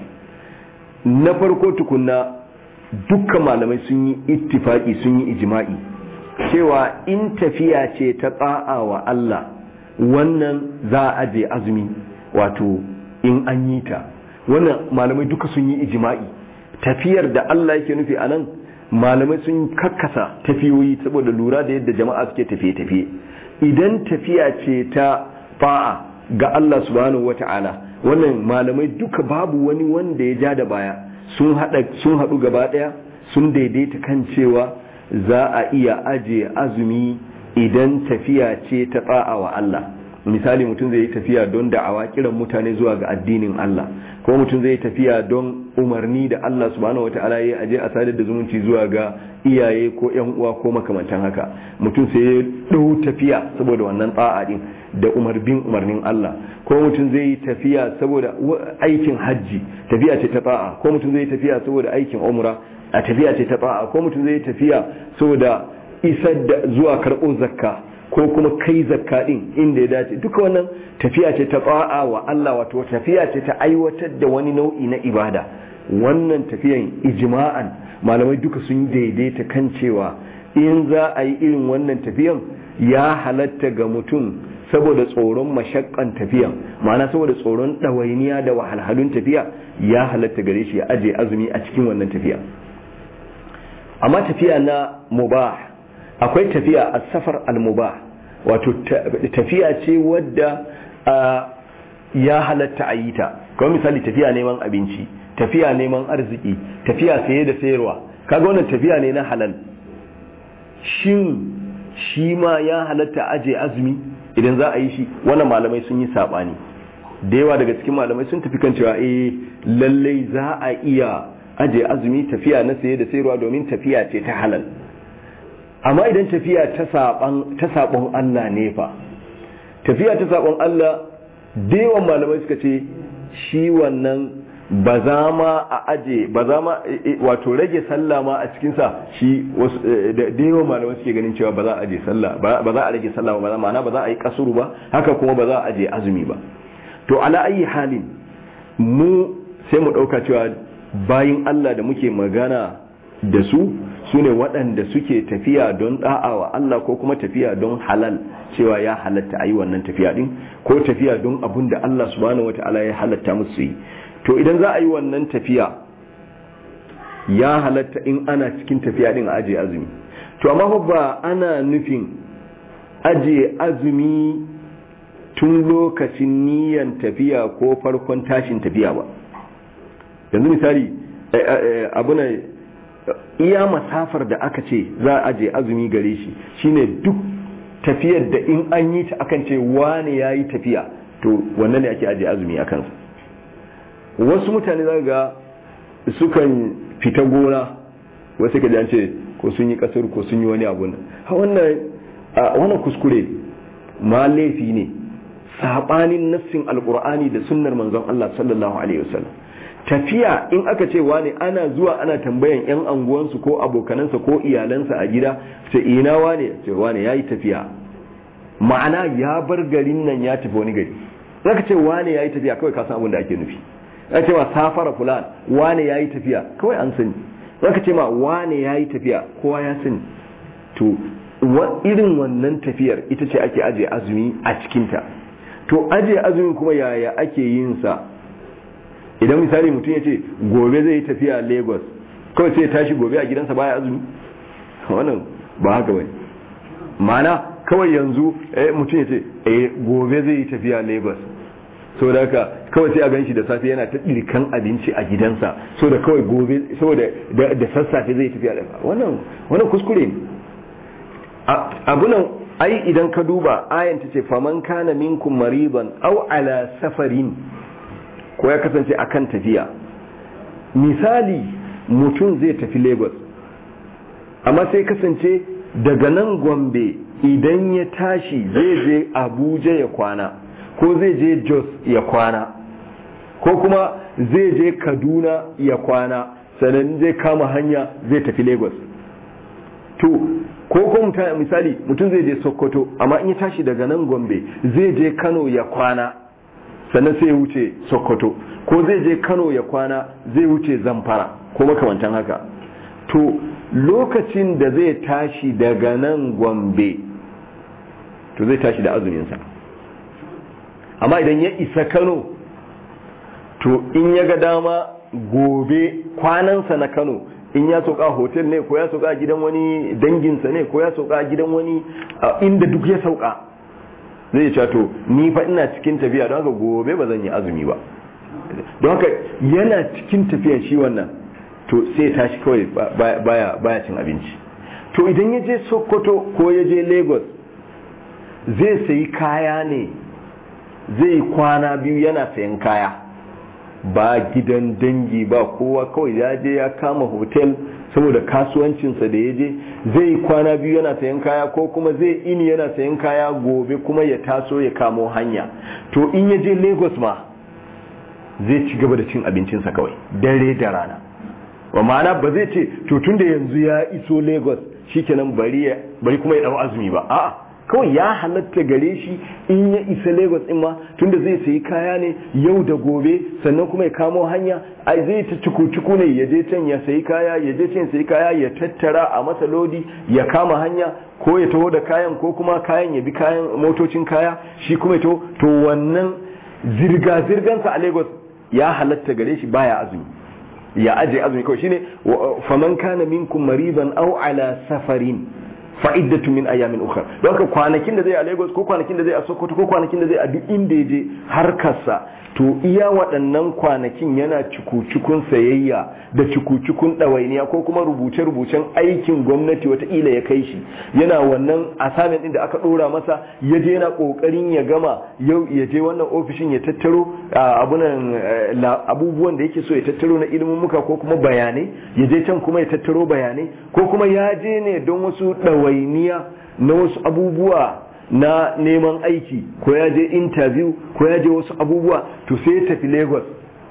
na farko tukunna dukkan malamai sun yi ittifaki sun yi ijma'i cewa in tafiya ce ta tsa'a wa Allah wannan za a aje azumi wato in an yi ta wannan malamai duka sun yi ijma'i tafiyar da Allah yake nufi a nan malamai sun kakkasa tafiyoyi saboda lura da yadda jama'a suke tafiye-tafiye idan tafiya ce ta fa'a ga Allah subhanahu wata'ala wannan malamai duka babu wani wanda ya ja da baya sun haɗu gaba ɗaya sun daidaita kan cewa za a iya aje azumi idan tafiya ce ta fa'a wa Allah misali mutum zai yi tafiya don da'awa kiran mutane zuwa ga addinin Allah ko mutum zai yi tafiya don umarni da Allah subhanahu wataala ya aje a sadar da zumunci zuwa ga iyaye ko yan uwa ko makamantan haka mutum sai ya dau tafiya saboda wannan ta'a din da umarbin umarnin Allah ko mutum zai yi tafiya saboda aikin hajji tafiya ce ta ta'a ko mutum zai yi tafiya saboda aikin umra a tafiya ce ta ta'a ko mutum zai yi tafiya saboda isar da zuwa karɓo zakka ko kuma kai zakka din inda ya dace duka wannan tafiya ce ta ba'a wa Allah wato tafiya ce ta aiwatar da wani nau'i na ibada wannan tafiyan ijma'an malamai duka sun daidaita kan cewa in za a yi irin wannan tafiyan ya halatta ga mutum saboda tsoron mashakkan tafiyan ma'ana saboda tsoron ɗawainiya da wahalhalun tafiya ya halatta gare shi ya aje azumi a cikin wannan tafiya amma tafiya na mubah akwai tafiya a safar al-mubah wato tafiya ce wadda ya halatta a yi ta kawai misali tafiya neman abinci tafiya neman arziki tafiya saye da sayarwa kaga wannan tafiya ne na halal shin shi ma ya halatta aje azumi idan za a yi shi wannan malamai sun yi sabani da yawa daga cikin malamai sun tafi kan cewa eh lallai za a iya aje azumi tafiya na saye da sayarwa domin tafiya ce ta halal amma idan tafiya ta saɓon Allah ne fa tafiya ta saɓon Allah yawan malamai suka ce shi wannan ba za ma a aje ba za ma wato rage sallah ma a cikinsa shi da yawan malamai suke ganin cewa ba za a aje sallah ba za a rage sallah ba ma'ana ba za a yi kasuru ba haka kuma ba za a aje azumi ba to ala ayi halin mu sai mu ɗauka cewa bayin Allah da muke magana da su su ne waɗanda suke tafiya don wa Allah ko kuma tafiya don halal cewa ya halatta a yi wannan tafiya ɗin ko tafiya don abun da Allah subhanahu wata'ala ya halatta musu yi to idan za a yi wannan tafiya ya halatta in ana cikin tafiya ɗin a ajiye azumi to amma ba ana nufin ajiye azumi tun lokacin niyan tafiya ko farkon tashin tafiya ba yanzu misali abu na iya masafar da aka ce za a je azumi gare shi shine duk tafiyar da in an yi ta akan ce wane ya yi tafiya to wannan ne ake aje azumi a kansa wasu mutane za ga sukan fita gona wasu ka ce ko sun yi kasar ko sun yi wani abu wannan kuskure ma laifi ne saɓanin nassin alkur'ani da sunnar manzon Allah sallallahu alaihi wasallam tafiya in aka ce wane ana zuwa ana tambayan yan anguwansu ko abokanansa ko iyalansa a gida ce ina wane ce wane ya yi tafiya ma'ana ya bar garin nan ya tafi wani gari zaka ce wane ya yi tafiya kawai ka san abin da ake nufi zaka ce ma safara fulan wane ya yi tafiya kawai an sani zaka ce ma wane ya yi tafiya kowa ya sani to irin wannan tafiyar ita ce ake aje azumi a cikinta to aje azumi kuma yaya ake yin sa idan misali mutum ya ce gobe zai yi tafiya lagos kawai sai ya tashi gobe a gidansa baya azumi wannan ba haka bane ma'ana kawai yanzu mutum ya ce eh gobe zai yi tafiya Lagos so da haka kawai sai a gan shi da safe yana ta ɗirkan abinci a gidansa so da kawai gobe saboda da sassafe zai tafiya da wannan wannan kuskure ne abunan ai idan ka duba ayan ta ce faman kana minkum mariban aw ala safarin ko ya kasance akan tafiya misali mutum zai tafi Lagos amma sai kasance daga nan Gombe idan ya tashi zai je Abuja ya kwana ko zai je Jos ya kwana ko kuma zai je Kaduna ya kwana sannan zai kama hanya zai tafi Lagos to ko ko misali mutum zai je Sokoto amma in ya tashi daga nan Gombe zai je Kano ya kwana sannan sai ya wuce Sokoto ko zai je Kano ya kwana zai wuce Zamfara ko makamantan haka to lokacin da zai tashi daga nan Gombe to zai tashi da azuminsa amma idan ya isa Kano to in ya ga dama gobe kwanansa na Kano in ya sauka hotel ne ko ya sauka gidan wani danginsa ne ko ya sauka gidan wani inda duk ya sauka zai ce to ni fa ina cikin tafiya don haka gobe ba zan yi azumi ba don haka yana cikin tafiya shi wannan to sai tashi kawai baya baya cin abinci to idan ya je sokoto ko ya je lagos zai sayi kaya ne zai kwana biyu yana sayan kaya ba gidan dangi ba kowa kawai ya je ya kama hotel saboda kasuwancinsa da ya je zai kwana biyu yana sayan kaya ko kuma zai ini yana sayan kaya gobe kuma ya taso ya kamo hanya to in ya je lagos ma zai ci gaba da cin abincinsa kawai dare da rana wa ma'ana ba zai ce to tun da yanzu ya iso lagos shikenan bari bari kuma ya dau azumi ba a'a kawai ya halatta gare shi in ya isa lagos din ma tunda zai sayi kaya ne yau da gobe sannan kuma ya kamo hanya ai zai ta cuku ne ya je can ya sayi kaya ya je can sayi kaya ya tattara a masa lodi ya kama hanya ko ya taho da kayan ko kuma kayan ya bi kayan motocin kaya shi kuma ya taho to wannan zirga zirgansa a lagos ya halatta gare shi baya azumi ya aje azumi kawai shine faman kana minkum mariban aw ala safarin fa'iddatu min ayamin ukhra don haka kwanakin da zai a Lagos ko kwanakin da zai a Sokoto ko kwanakin da zai a duk inda ya je harkarsa to iya waɗannan kwanakin yana cikucikun sayayya da cikucikun ɗawainiya ko kuma rubuce-rubucen aikin gwamnati wataƙila ya kai shi yana wannan asamin ɗin da aka ɗora masa ya je yana ƙoƙarin ya gama yau ya je wannan ofishin ya tattaro abunan abubuwan da yake so ya tattaro na ilimin muka ko kuma bayanai ya je can kuma ya tattaro bayanai ko kuma ya je ne don wasu ɗawainiya na wasu abubuwa na neman aiki ko ya je interview ko ya je wasu abubuwa to sai ya tafi lagos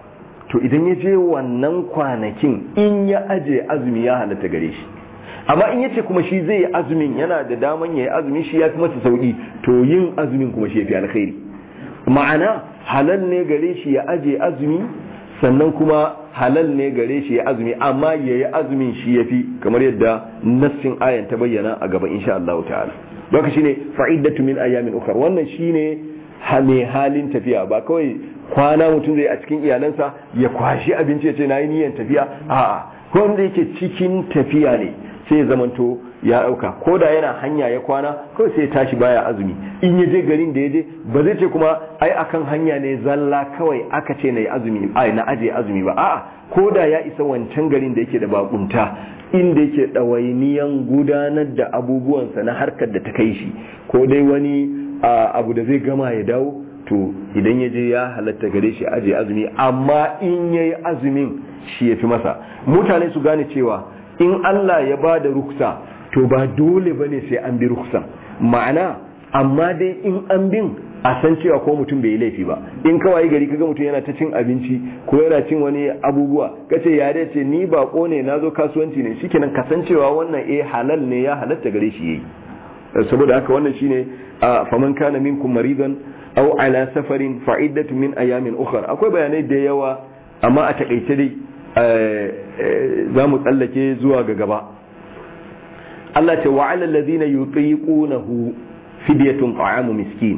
to idan ya je wannan kwanakin in ya aje azumi ya halatta gare shi amma in yace kuma shi zai yi azumin yana da daman ya yi azumi shi ya fi masa sauki to yin azumin kuma shi ya fi alkhairi ma'ana halal ne gare shi ya aje azumi sannan kuma halal ne gare shi ya azumi amma ya yi azumin shi ya fi kamar yadda nassin ayan ta bayyana a gaba insha Allah ta'ala baka shine fa'iddatu min ayamin ukhra wannan shine hame halin tafiya ba kawai kwana mutum zai a cikin iyalansa ya kwashi abinci ya ce na yi niyyar tafiya a'a wanda yake cikin tafiya ne sai ya zamanto ya dauka ko da yana hanya ya kwana kawai sai ya tashi baya azumi in ya je garin da ya je ba zai ce kuma ai akan hanya ne zalla kawai aka ce na yi azumi ai na aje azumi ba a'a ko da ya isa wancan garin da yake da bakunta inda yake ɗawainiyan gudanar da abubuwansa na harkar da ta kai shi ko dai wani abu da zai gama ya dawo to idan ya je ya halatta gare shi aje azumi amma in ya yi azumin shi ya fi masa mutane su gane cewa in Allah ya ba da ruksa to ba dole ba ne sai an bi ruksan ma'ana amma dai in an bin a san cewa ko mutum bai yi laifi ba in kawai gari kaga mutum yana ta cin abinci ko yana cin wani abubuwa kace ya ce ni bako ne nazo kasuwanci ne shikenan kasancewa wannan eh halal ne ya halatta gare shi yayi saboda haka wannan shine faman kana minkum maridan aw ala safarin fa'iddatu min ayamin ukhra akwai bayanai da yawa amma a takaice dai za mu tsallake zuwa ga gaba Allah ce wa alal ladina yutiqunahu fidyatun ta'amu miskin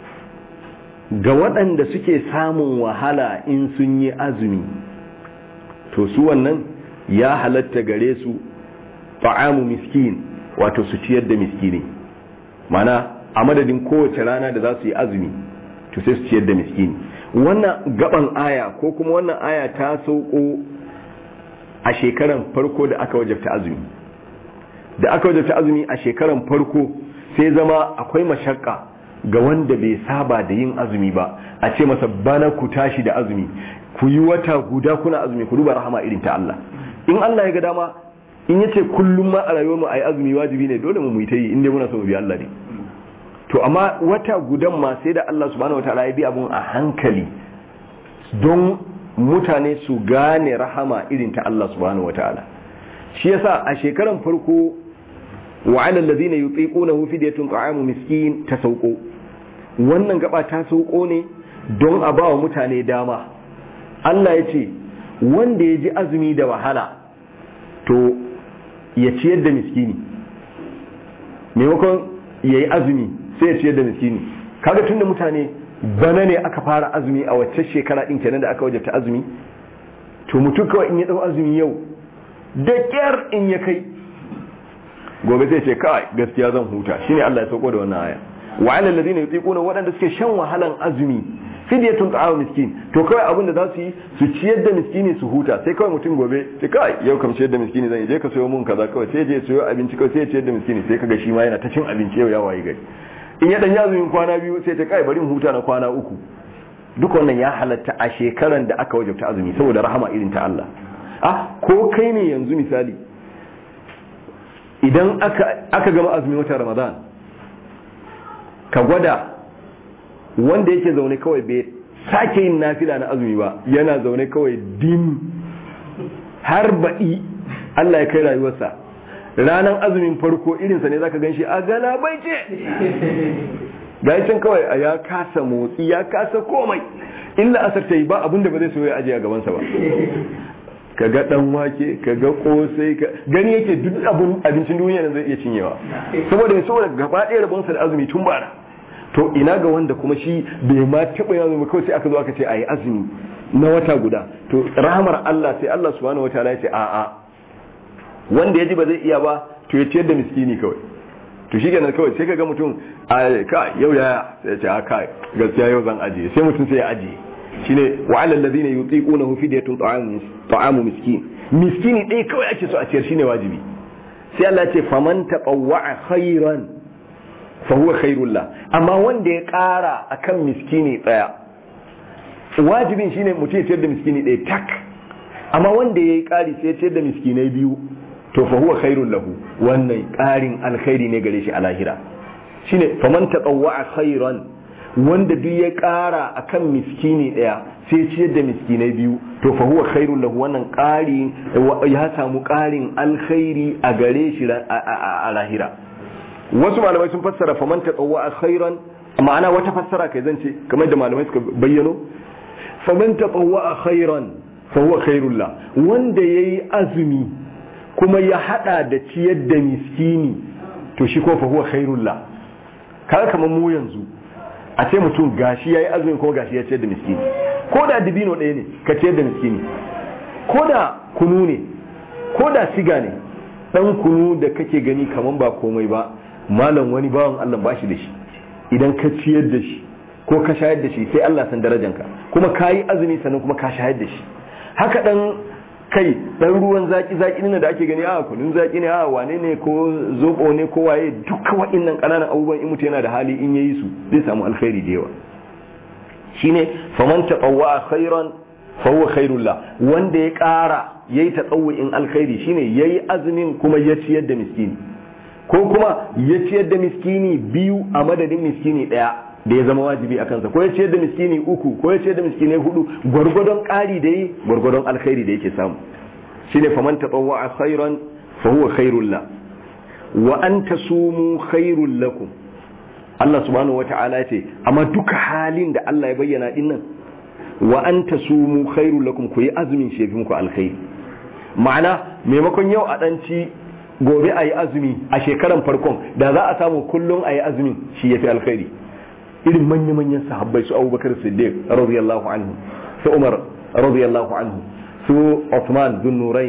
ga waɗanda suke samun wahala in sun yi azumi to su wannan ya halatta gare su ta'amu miskin wato su ciyar da miskini mana a madadin kowace rana da za su yi azumi to sai su ciyar da miskini wannan gaban aya ko kuma wannan aya ta sauko a shekaran farko da aka wajabta azumi da aka wajabta azumi a shekaran farko sai zama akwai mashakka ga wanda bai saba da yin azumi ba a ce masa bana ku tashi da azumi ku yi wata guda kuna azumi ku duba rahama irin ta Allah in Allah ya ga dama in yace kullum ma a rayuwar mu ayi azumi wajibi ne dole mu mu yi ta yi inda muna so mu bi Allah ne to amma wata gudan ma sai da Allah subhanahu wataala ya bi abun a hankali don mutane su gane rahama irin ta Allah subhanahu wataala shi yasa a shekaran farko wa ala alladhina yutiqunahu fidyatun ta'amu miskin ta sauko wannan gaba ta sauko ne don a bawa mutane dama Allah ya ce wanda ya ji azumi da wahala to ya ciyar da miskini maimakon ya yi azumi sai ya ciyar da miskini kaga tunda mutane bana ne aka fara azumi a wacce shekara din kenan da aka wajabta azumi to mutum kawai in ya dau azumi yau da kyar in ya kai gobe sai ce kai gaskiya zan huta shine Allah ya sauko da wannan aya wa alal ladina yutiquna wadanda suke shan wahalan azumi fidyatun ta'amu miskin to kawai abin da za su yi su ciyar da miskini su huta sai kawai mutum gobe sai kai yau kam ciyar da miskini zan je ka sayo mun kaza kawai sai je sayo abinci kawai sai ya ciyar da miskini sai kaga shi ma yana ta cin abinci yau ya waye gari in ya dan ya azumin kwana biyu sai ta kai bari mu huta na kwana uku duk wannan ya halatta a shekaran da aka wajabta azumi saboda rahama irin ta Allah ah ko kai ne yanzu misali idan aka aka gama azumin watan Ramadan ka gwada wanda yake zaune kawai bai sake yin nafila na azumi ba yana zaune kawai dim har baɗi Allah ya kai rayuwarsa ranar azumin farko irinsa ne zaka ganshi a galabaice can kawai a ya kasa motsi ya kasa komai illa asar ta yi ba abinda ba zai so ya aje a gabansa ba ka ga dan wake ka ga kosai ka gani yake duk abin abincin duniya nan zai iya cinyewa saboda mai saboda gaba ɗaya rabonsa da azumi tun bara to ina ga wanda kuma shi bai ma taɓa yin azumi kawai sai aka zo aka ce a yi azumi na wata guda to rahamar Allah sai Allah subhanahu wa ta'ala ya ce a'a wanda ya ji ba zai iya ba to ya ciyar da miskini kawai to shi kenan kawai sai ka ga mutum a ka yau ya sai ya ce a kai gaskiya yau zan ajiye sai mutum sai ya ajiye shine wa alal ladina yutiqunahu fidyatun ta'amu ta'amu miskin miskini dai kawai ake so a ciyar shine wajibi sai Allah ya ce faman taqawwa khairan fahuwa khairullah amma wanda ya kara akan miskini daya wajibin shine mutum ya ciyar da miskini daya tak amma wanda ya yi kari sai ya ciyar da miskinai biyu to fahuwa khairul lahu wannan karin alkhairi ne gare shi a lahira shine faman taqawwa khairan wanda duk ya kara akan miskini daya sai ciyar da miskinai biyu to fahuwa khairul lahu wannan kari ya samu karin alkhairi a gare shi a lahira wasu malamai sun fassara faman tatawwa khairan ma'ana wata fassara kai zance kamar da malamai suka bayyano faman tatawwa khairan fa huwa khairul la wanda yayi azumi kuma ya hada da ciyar da miskini to shi ko fa huwa khairul la kaga kamar mu yanzu a ce mutum gashi yayi azumi kuma gashi ya ciyar da miskini ko da dibino ɗaya ne ka ciyar da miskini ko da kunu ne ko da siga ne dan kunu da kake gani kaman ba komai ba malam wani bawan Allah ba shi da shi idan ka ciyar da shi ko ka shayar da shi sai Allah san darajanka kuma ka yi azumi sannan kuma ka shayar da shi haka dan kai dan ruwan zaki zaki ne da ake gani a kunun zaki ne a wane ne ko zobo ne ko waye duka wa'annan kananan abubuwan in mutum yana da hali in yayi su zai samu alkhairi da yawa shine faman tatawwa khairan fa huwa khairul la wanda ya kara yayi tatawwu'in alkhairi shine yayi azumin kuma ya ciyar da miskini ko kuma ya ciyar da miskini biyu a madadin miskini daya da ya zama wajibi a kansa ko ya ciyar da miskini uku ko ya ciyar da miskinai hudu gwargwadon ƙari da yi gwargwadon alkhairi da yake samu shine faman tatawwa khairan fa huwa khairul la wa an tasumu khairul lakum Allah subhanahu wata'ala ce amma duka halin da Allah ya bayyana din nan wa an tasumu khairul lakum ku yi azumin shi muku alkhairi ma'ana maimakon yau a danci gobe a yi azumi a shekaran farkon da za a samu kullum a yi azumin shi ya fi alkhairi irin manya-manyan sahabbai su abubakar siddiq radiyallahu anhu su umar radiyallahu anhu su Uthman bin nurain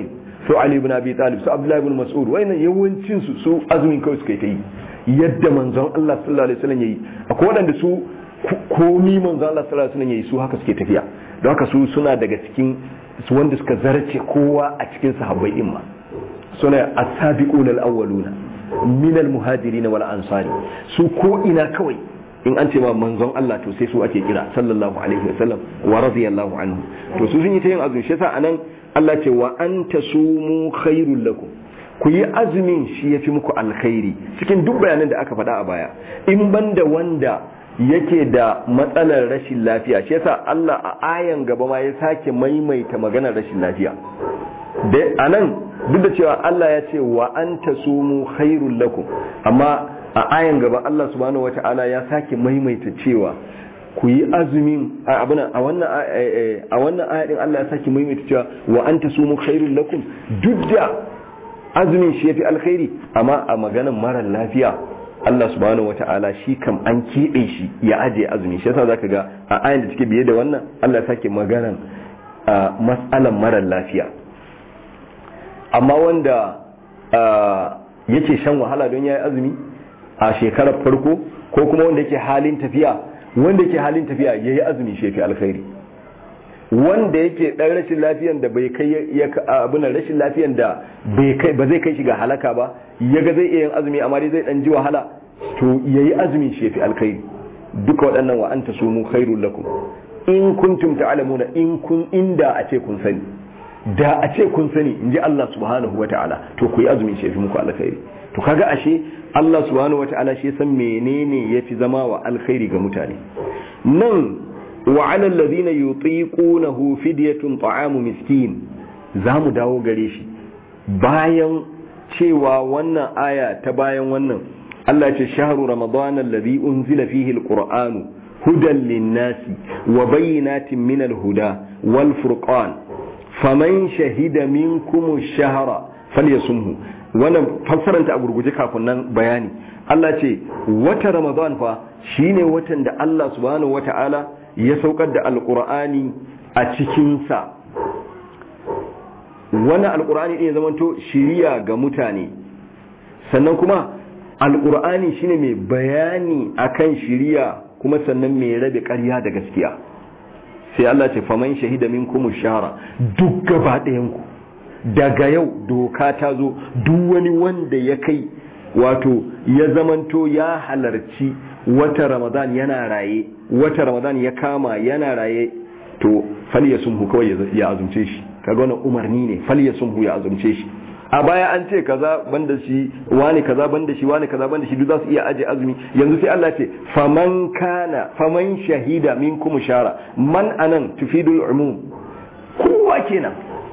su Ali ibn Abi Talib su Abdullah ibn Mas'ud wayannan yawancin su su azumin kawai suka yi ta yi yadda manzon Allah sallallahu alaihi wasallam yayi akwai wadanda su komi manzon Allah sallallahu alaihi wasallam yayi su haka suke tafiya don haka su suna daga cikin su wanda suka zarce kowa a cikin sahabbai din ma suna as-sabiquna al-awwaluna min al-muhajirin wal ansari su ko ina kawai in an ce ma manzon Allah to sai su ake kira sallallahu alaihi wasallam wa radiyallahu anhu to su sun yi ta yin azumi shi yasa anan Allah ce wa anta sumu khairul lakum ku yi azumin shi yafi muku alkhairi cikin duk bayanan da aka faɗa a baya in banda wanda yake da matsalar rashin lafiya shi yasa Allah a ayan gaba ma ya sake maimaita maganar rashin lafiya da anan duk da cewa Allah ya ce wa anta sumu khairul lakum amma a ayan gaba Allah subhanahu wata'ala ya sake maimaita cewa ku yi azumin a wannan a wannan ayatin Allah ya sake maimaita cewa wa anta sumu khairul lakum duk da azumin shi yafi alkhairi amma a maganar mara lafiya Allah subhanahu wata'ala shi kam an keɓe shi ya ajiye azumi shi yasa zaka ga a ayan da take biye da wannan Allah ya sake maganar mas'alan mara lafiya amma wanda yake shan wahala don ya yi azumi a shekarar farko ko kuma wanda yake halin tafiya wanda yake halin tafiya ya yi azumi shefi alkhairi wanda yake ɗan rashin lafiyan da bai kai abin rashin lafiyan da ba zai kai shi ga halaka ba ya ga zai iya yin azumi amma dai zai ɗan ji wahala to ya yi azumi shefi alkhairi duka waɗannan wa anta sumu khairul lakum in kuntum ta'lamuna in kun inda a ce kun sani da a ce kun sani in ji Allah subhanahu wata'ala to ku yi azumin shi fi muku alkhairi to kaga ashe Allah subhanahu wata'ala shi san menene yafi zama wa alkhairi ga mutane nan wa 'alal ladina yutiqunahu fidyatun ta'amu miskin zamu dawo gare shi bayan cewa wannan aya ta bayan wannan Allah ce shahru ramadana alladhi unzila fihi alqur'anu hudan lin-nasi wa bayyinatin min al-huda wal furqan faman shahida minkum shahara falyasumhu wannan fassaranta a gurguje kafin nan bayani Allah ce wata Ramadan fa shine watan da Allah subhanahu wata'ala ya saukar da alqur'ani a cikin sa wannan alqur'ani din ya zamanto shiriya ga mutane sannan kuma alqur'ani shine mai bayani akan shiriya kuma sannan mai rabe ƙarya da gaskiya sai Allah ce faman shahida minkum shahara duk gaba ɗayan ku daga yau doka ta zo duk wani wanda ya kai wato ya zamanto ya halarci wata ramadan yana raye wata ramadan ya kama yana raye to falyasumhu kawai ya azumce shi kaga wannan umarni ne falyasumhu ya azumce shi a baya an ce kaza banda shi wani kaza banda shi wani kaza banda shi duk za su iya aje azumi yanzu sai Allah ce faman kana faman shahida minkum shara man anan tufidul umum kowa kenan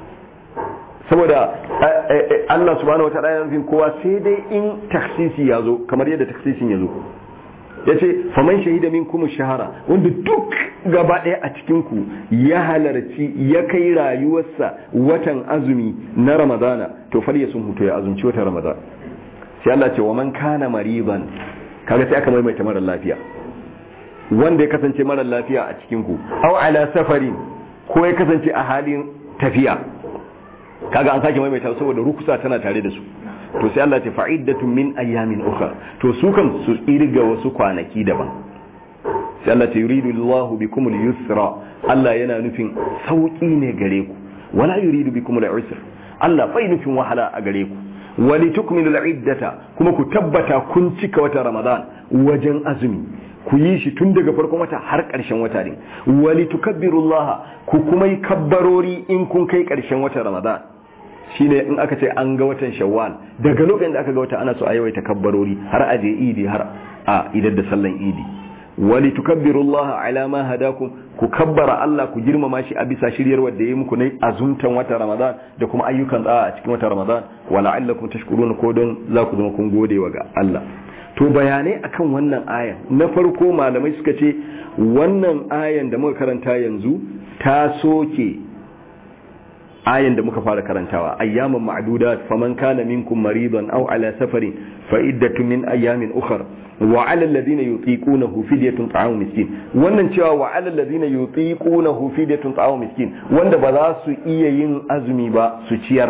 saboda Allah subhanahu wataala ya nufin kowa sai dai in taksisi ya zo kamar yadda taksisin ya zo ya ce faman shahida minkum shahara wanda duk gaba ɗaya a cikinku ya halarci ya kai rayuwarsa watan azumi na ramadana to falya sun hutu ya azumci watan ramadana sai Allah ce wa man kana mariban kaga sai aka maimaita mara lafiya wanda ya kasance mara lafiya a cikinku aw ala safarin ko ya kasance a halin tafiya kaga an sake maimaita saboda rukusa tana tare da su to sai Allah ce fa'iddatun min ayyamin ukhra to su kan su irga wasu kwanaki daban sai Allah ce yuridu Allahu bikum al-yusra Allah yana nufin sauki ne gare ku wala yuridu bikum al-usra Allah bai nufin wahala a gare ku wali tukmilu al-iddata kuma ku tabbata kun cika wata Ramadan wajen azumi ku yi shi tun daga farkon wata har ƙarshen wata ne wali tukabbirullaha ku kuma yi kabbarori in kun kai ƙarshen wata Ramadan shine in aka ce an ga watan shawwal daga lokacin da aka ga wata ana so a yawaita kabbarori har a je idi har a idar da sallan idi wali tukabbirullaha ala ma hadakum ku kabbara Allah ku girmama shi a bisa shiryar wanda yayi muku ne azumtan wata Ramadan da kuma ayyukan tsawa a cikin wata Ramadan wa la'allakum tashkurun ko don za ku zama kun gode wa ga Allah to bayanai akan wannan ayan na farko malamai suka ce wannan ayan da muka karanta yanzu ta soke ayan da muka fara karantawa ayyaman ma'dudat faman kana minkum maridan aw ala safarin fa iddatun min ayyamin ukhra wa 'ala alladhina yutiqunahu fidyatun ta'am miskin wannan cewa wa 'ala alladhina yutiqunahu fidyatun ta'am miskin wanda ba za su iya yin azumi ba su ciyar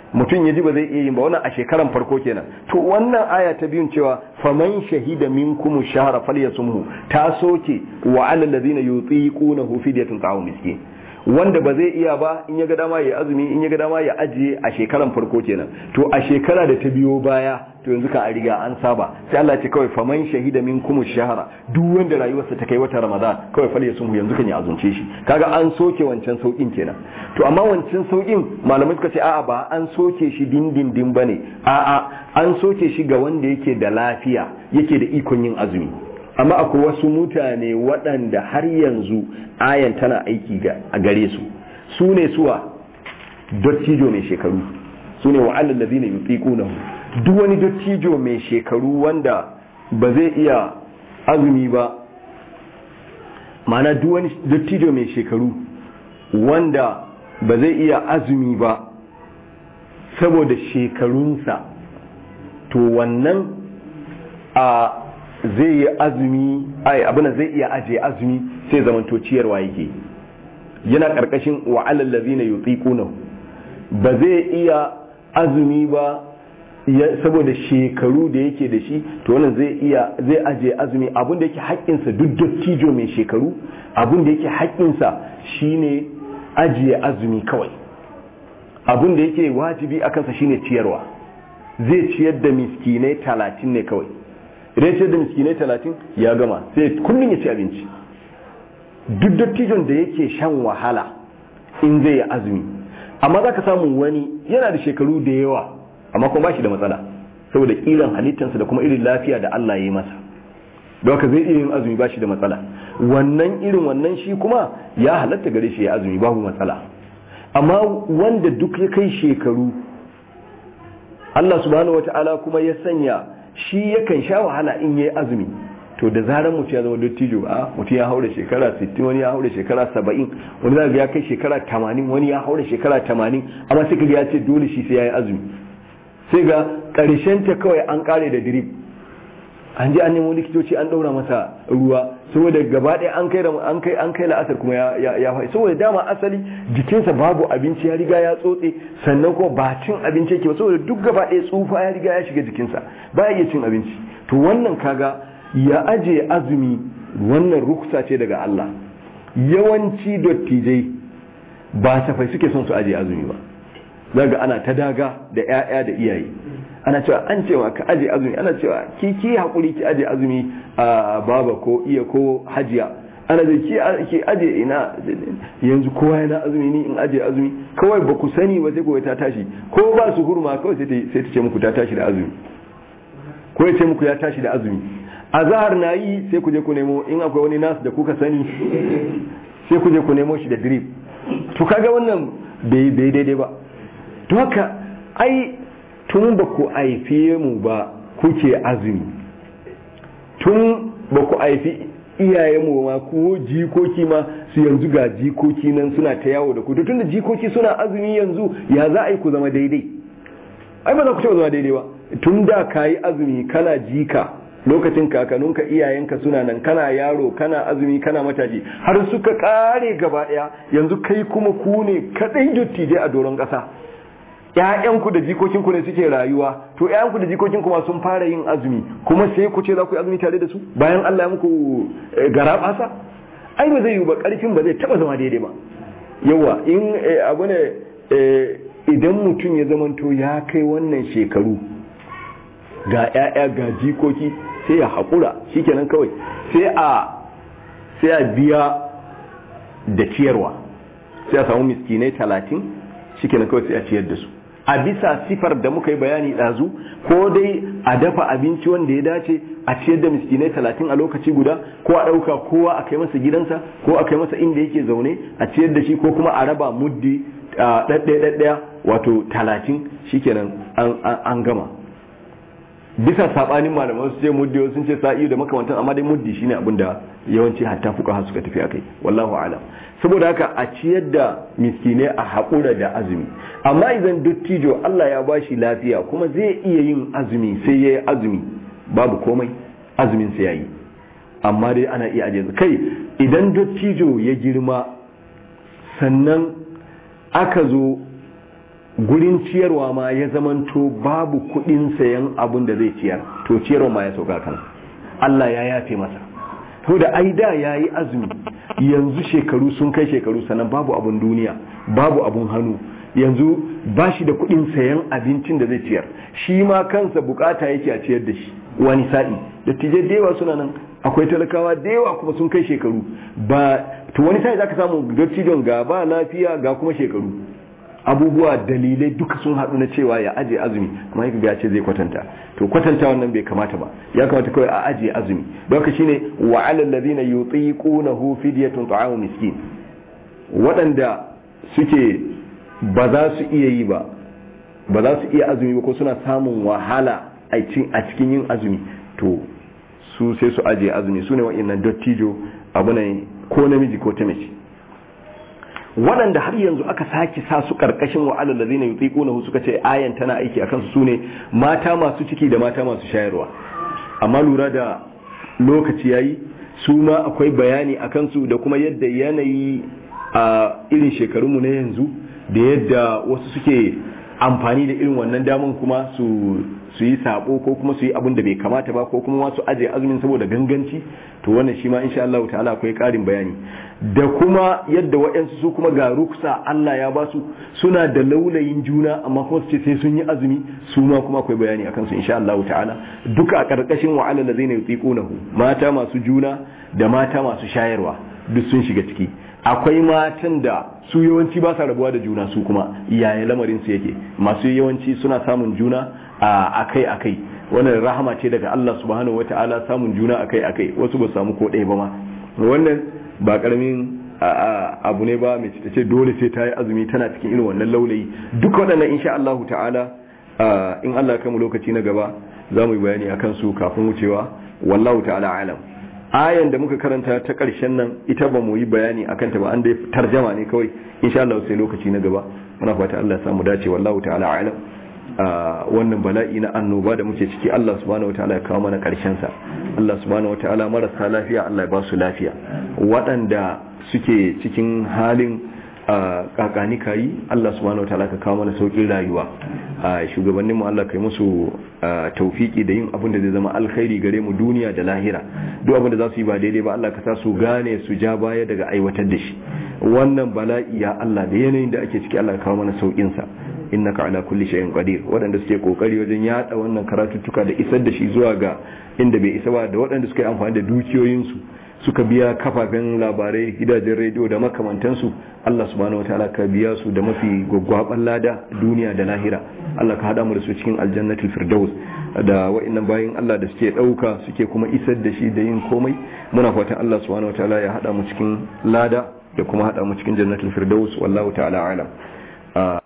mutum ya ji ba zai iya yin ba wannan a shekaran farko kenan to wannan aya ta biyun cewa faman shahida minkum shahra falyasumhu ta soke wa alal ladina yutiqunahu fidyatun ta'am miskin wanda ba zai iya ba in ya ga dama ya azumi in ya ga dama ya ajiye a shekaran farko kenan to a shekara da ta biyo baya to yanzu ka a riga an saba sai Allah ce kawai faman shahida minkum shahara duk wanda rayuwarsa ta kai wata ramadan kawai fal yasumhu yanzu kan ya azumce shi kaga an soke wancan saukin kenan to amma wancan saukin malamai suka ce a'a ba an soke shi dindindin bane a'a an soke shi ga wanda yake da lafiya yake da ikon yin azumi amma akwai wasu mutane waɗanda har yanzu ayan tana aiki a gare su su ne suwa dottijo mai shekaru su ne wa'allar da zina yi duk wani dottijo mai shekaru wanda ba zai iya azumi ba mana duk wani dottijo mai shekaru wanda ba zai iya azumi ba saboda shekarunsa to wannan a zai yi azumi ai abin zai iya aje azumi sai zamanto ciyarwa yake yana karkashin wa alal ladina yutiquna ba zai iya azumi ba saboda shekaru da yake da shi to wannan zai iya zai aje azumi abin da yake haƙƙinsa duk dattijo mai shekaru abin da yake haƙƙinsa shine ajiye azumi kawai abin da yake wajibi a kansa shine ciyarwa zai ciyar da miskinai talatin ne kawai idan ciyar da miskinai talatin ya gama sai kullum ya ci abinci duk dattijon da yake shan wahala in zai yi azumi amma za ka samu wani yana da shekaru da yawa amma kuma ba shi da matsala saboda kiran halittarsa da kuma irin lafiya da Allah ya yi masa don haka zai iya yin azumi ba shi da matsala wannan irin wannan shi kuma ya halatta gare shi ya azumi babu matsala amma wanda duk ya kai shekaru Allah subhanahu wata'ala kuma ya sanya shi yakan sha wahala in yayi azumi to da zarar mutum ya zama dattijo a mutum ya haura shekara 60 wani ya haura shekara 70 wani zaka ya kai shekara 80 wani ya haura shekara 80 amma sai kaga ya ce dole shi sai yayi azumi sai ga karshen ta kawai an kare da drip an je an nemo likitoci an daura masa ruwa saboda gaba ɗaya an kai an kai an kai la'asar kuma ya ya ya saboda dama asali jikinsa babu abinci ya riga ya tsotse sannan kuma ba cin abinci yake ba saboda duk gaba ɗaya tsufa ya riga ya shiga jikinsa ba ya iya cin abinci to wannan kaga ya aje azumi wannan ruksa ce daga Allah yawanci dattijai ba safai suke son su aje azumi ba zaga ana ta daga da 'ya'ya da iyaye ana cewa an cewa ka aje azumi ana cewa ki ki hakuri ki aje azumi a baba ko iya ko hajiya ana da ki ki aje ina yanzu kowa yana azumi ni in aje azumi kawai ba ku sani ba sai ko ta tashi ko ba su hurma kawai sai ta sai ta ce muku ta tashi da azumi ko ya ce muku ya tashi da azumi azhar na yi sai ku je ku nemo in akwai wani nasu da kuka sani sai ku je ku nemo shi da drip to kaga wannan bai daidai ba to haka ai tun ba ku haife mu ba kuke azumi tun ba ku haifi iyayenmu ma ko jikoki ma su yanzu ga jikoki nan suna ta yawo da ku to tun da jikoki suna azumi yanzu ya za a yi ku zama daidai ai ba za ku zama daidai ba tun da ka yi azumi kana jika lokacin kakanninka iyayenka suna nan kana yaro kana azumi kana matashi har suka kare gaba daya yanzu kai kuma ku ne kadai dattijai a doron kasa ƴaƴanku da jikokinku ne suke rayuwa to ƴaƴanku da jikokinku ma sun fara yin azumi kuma sai ku ce za ku yi azumi tare da su bayan Allah ya muku gara basa ai ba zai yi ba karfin ba zai taba zama daidai ba yawa in abu ne idan mutum ya zamanto ya kai wannan shekaru ga ƴaƴa ga jikoki sai ya haƙura shikenan kawai sai a sai a biya da ciyarwa sai a samu miskinai talatin shikenan kawai sai a ciyar da su a bisa sifar da muka yi bayani ɗazu ko dai a dafa abinci wanda ya dace a ciyar da miskinai talatin a lokaci guda ko a ɗauka kowa a kai masa gidansa ko a kai masa inda yake zaune a ciyar da shi ko kuma a raba muddi ɗaɗɗaya wato talatin shikenan an gama bisa sabanin malaman su ce muddi sun ce sa'i da makamantan amma dai muddi shine abin da yawanci hatta fuka suka tafi akai wallahu alam saboda haka a ciyar da miskinai a haƙura da azumi amma idan dattijo Allah ya bashi lafiya kuma zai iya yin azumi sai ya yi azumi babu komai azumin sai ya yi amma dai ana iya ajiye kai idan dattijo ya girma sannan aka zo gurin ciyarwa ma ya zamanto babu kudin sayan abun da zai ciyar to ciyarwa ma ya sauka kan Allah ya yafe masa to da ai da yayi azumi yanzu shekaru sun kai shekaru sannan babu abun duniya babu abun hannu yanzu ba shi da kudin sayan abincin da zai ciyar shi ma kansa bukata yake a ciyar da shi wani sa'i dattijai da yawa suna nan akwai talakawa da yawa kuma sun kai shekaru ba to wani sa'i zaka samu dattijon ga ba lafiya ga kuma shekaru abubuwa dalilai duka sun haɗu na cewa ya aje azumi amma yake ga ce zai kwatanta to kwatanta wannan bai kamata ba ya kamata kawai a aje azumi don haka shine wa alal ladina yutiqunahu fidyatun ta'amu miskin waɗanda suke ba za su iya yi ba ba za su iya azumi ba ko suna samun wahala a cikin yin azumi to su sai su aje azumi su ne wa'annan dottijo abu ne ko namiji ko ta mace waɗanda har yanzu aka sake sa su ƙarƙashin wa'alar da zai na yi suka ce ayan tana aiki a kansu su ne mata masu ciki da mata masu shayarwa amma lura da lokaci yayi su ma akwai bayani a kansu da kuma yadda yanayi a irin shekarunmu na yanzu da yadda wasu suke amfani da irin wannan daman kuma su su yi sabo ko kuma su yi abin da bai kamata ba ko kuma wasu aje azumin saboda ganganci to wannan shi ma insha Allah ta'ala akwai karin bayani da kuma yadda waɗansu su kuma ga ruksa Allah ya ba su suna da laulayin juna amma kuma su ce sai sun yi azumi su ma kuma akwai bayani akan su insha Allah ta'ala duka a karkashin wa alal ladzina yutiqunahu mata masu juna da mata masu shayarwa duk sun shiga ciki akwai matan da su yawanci ba sa rabuwa da juna su kuma yaya lamarin su yake masu yawanci suna samun juna a akai akai wannan rahama ce daga Allah subhanahu wataala samun juna akai akai wasu ba samu ko ɗaya ba ma wannan ba karamin abu ne ba mai ce dole sai ta yi azumi tana cikin irin wannan laulayi duk waɗannan insha Allah ta'ala in Allah ya mu lokaci na gaba za mu yi bayani akan su kafin wucewa wallahu ta'ala alam ayan da muka karanta ta ƙarshen nan ita ba mu yi bayani akan ta ba an dai tarjama ne kawai insha Allah sai lokaci na gaba muna fata Allah ya samu dace wallahu ta'ala alam wannan bala'i na annoba da muke ciki Allah subhanahu wataala ya kawo mana karshen sa Allah subhanahu wataala marasa lafiya Allah ya ba su lafiya waɗanda suke cikin halin kakani kayi Allah subhanahu wataala ka kawo mana saukin rayuwa shugabanninmu Allah kai musu taufiki da yin abin da zai zama alkhairi gare mu duniya da lahira duk abin da za su yi ba daidai ba Allah ka sa su gane su ja baya daga aiwatar da shi wannan bala'i ya Allah da yanayin da ake ciki Allah ka kawo mana saukin sa innaka ala kulli shay'in qadir waɗanda suke kokari wajen yada wannan karatuttuka da isar da shi zuwa ga inda bai isa ba da waɗanda suka yi amfani da dukiyoyinsu suka biya kafafen labarai gidajen rediyo da makamantansu Allah subhanahu wataala ka biya su da mafi gwaggwaban lada duniya da lahira Allah ka hada mu da su cikin aljannatul firdaus da wa'annan bayin Allah da suke dauka suke kuma isar da shi da yin komai muna fatan Allah subhanahu wataala ya hada mu cikin lada da kuma hada mu cikin jannatul firdaus wallahu ta'ala alam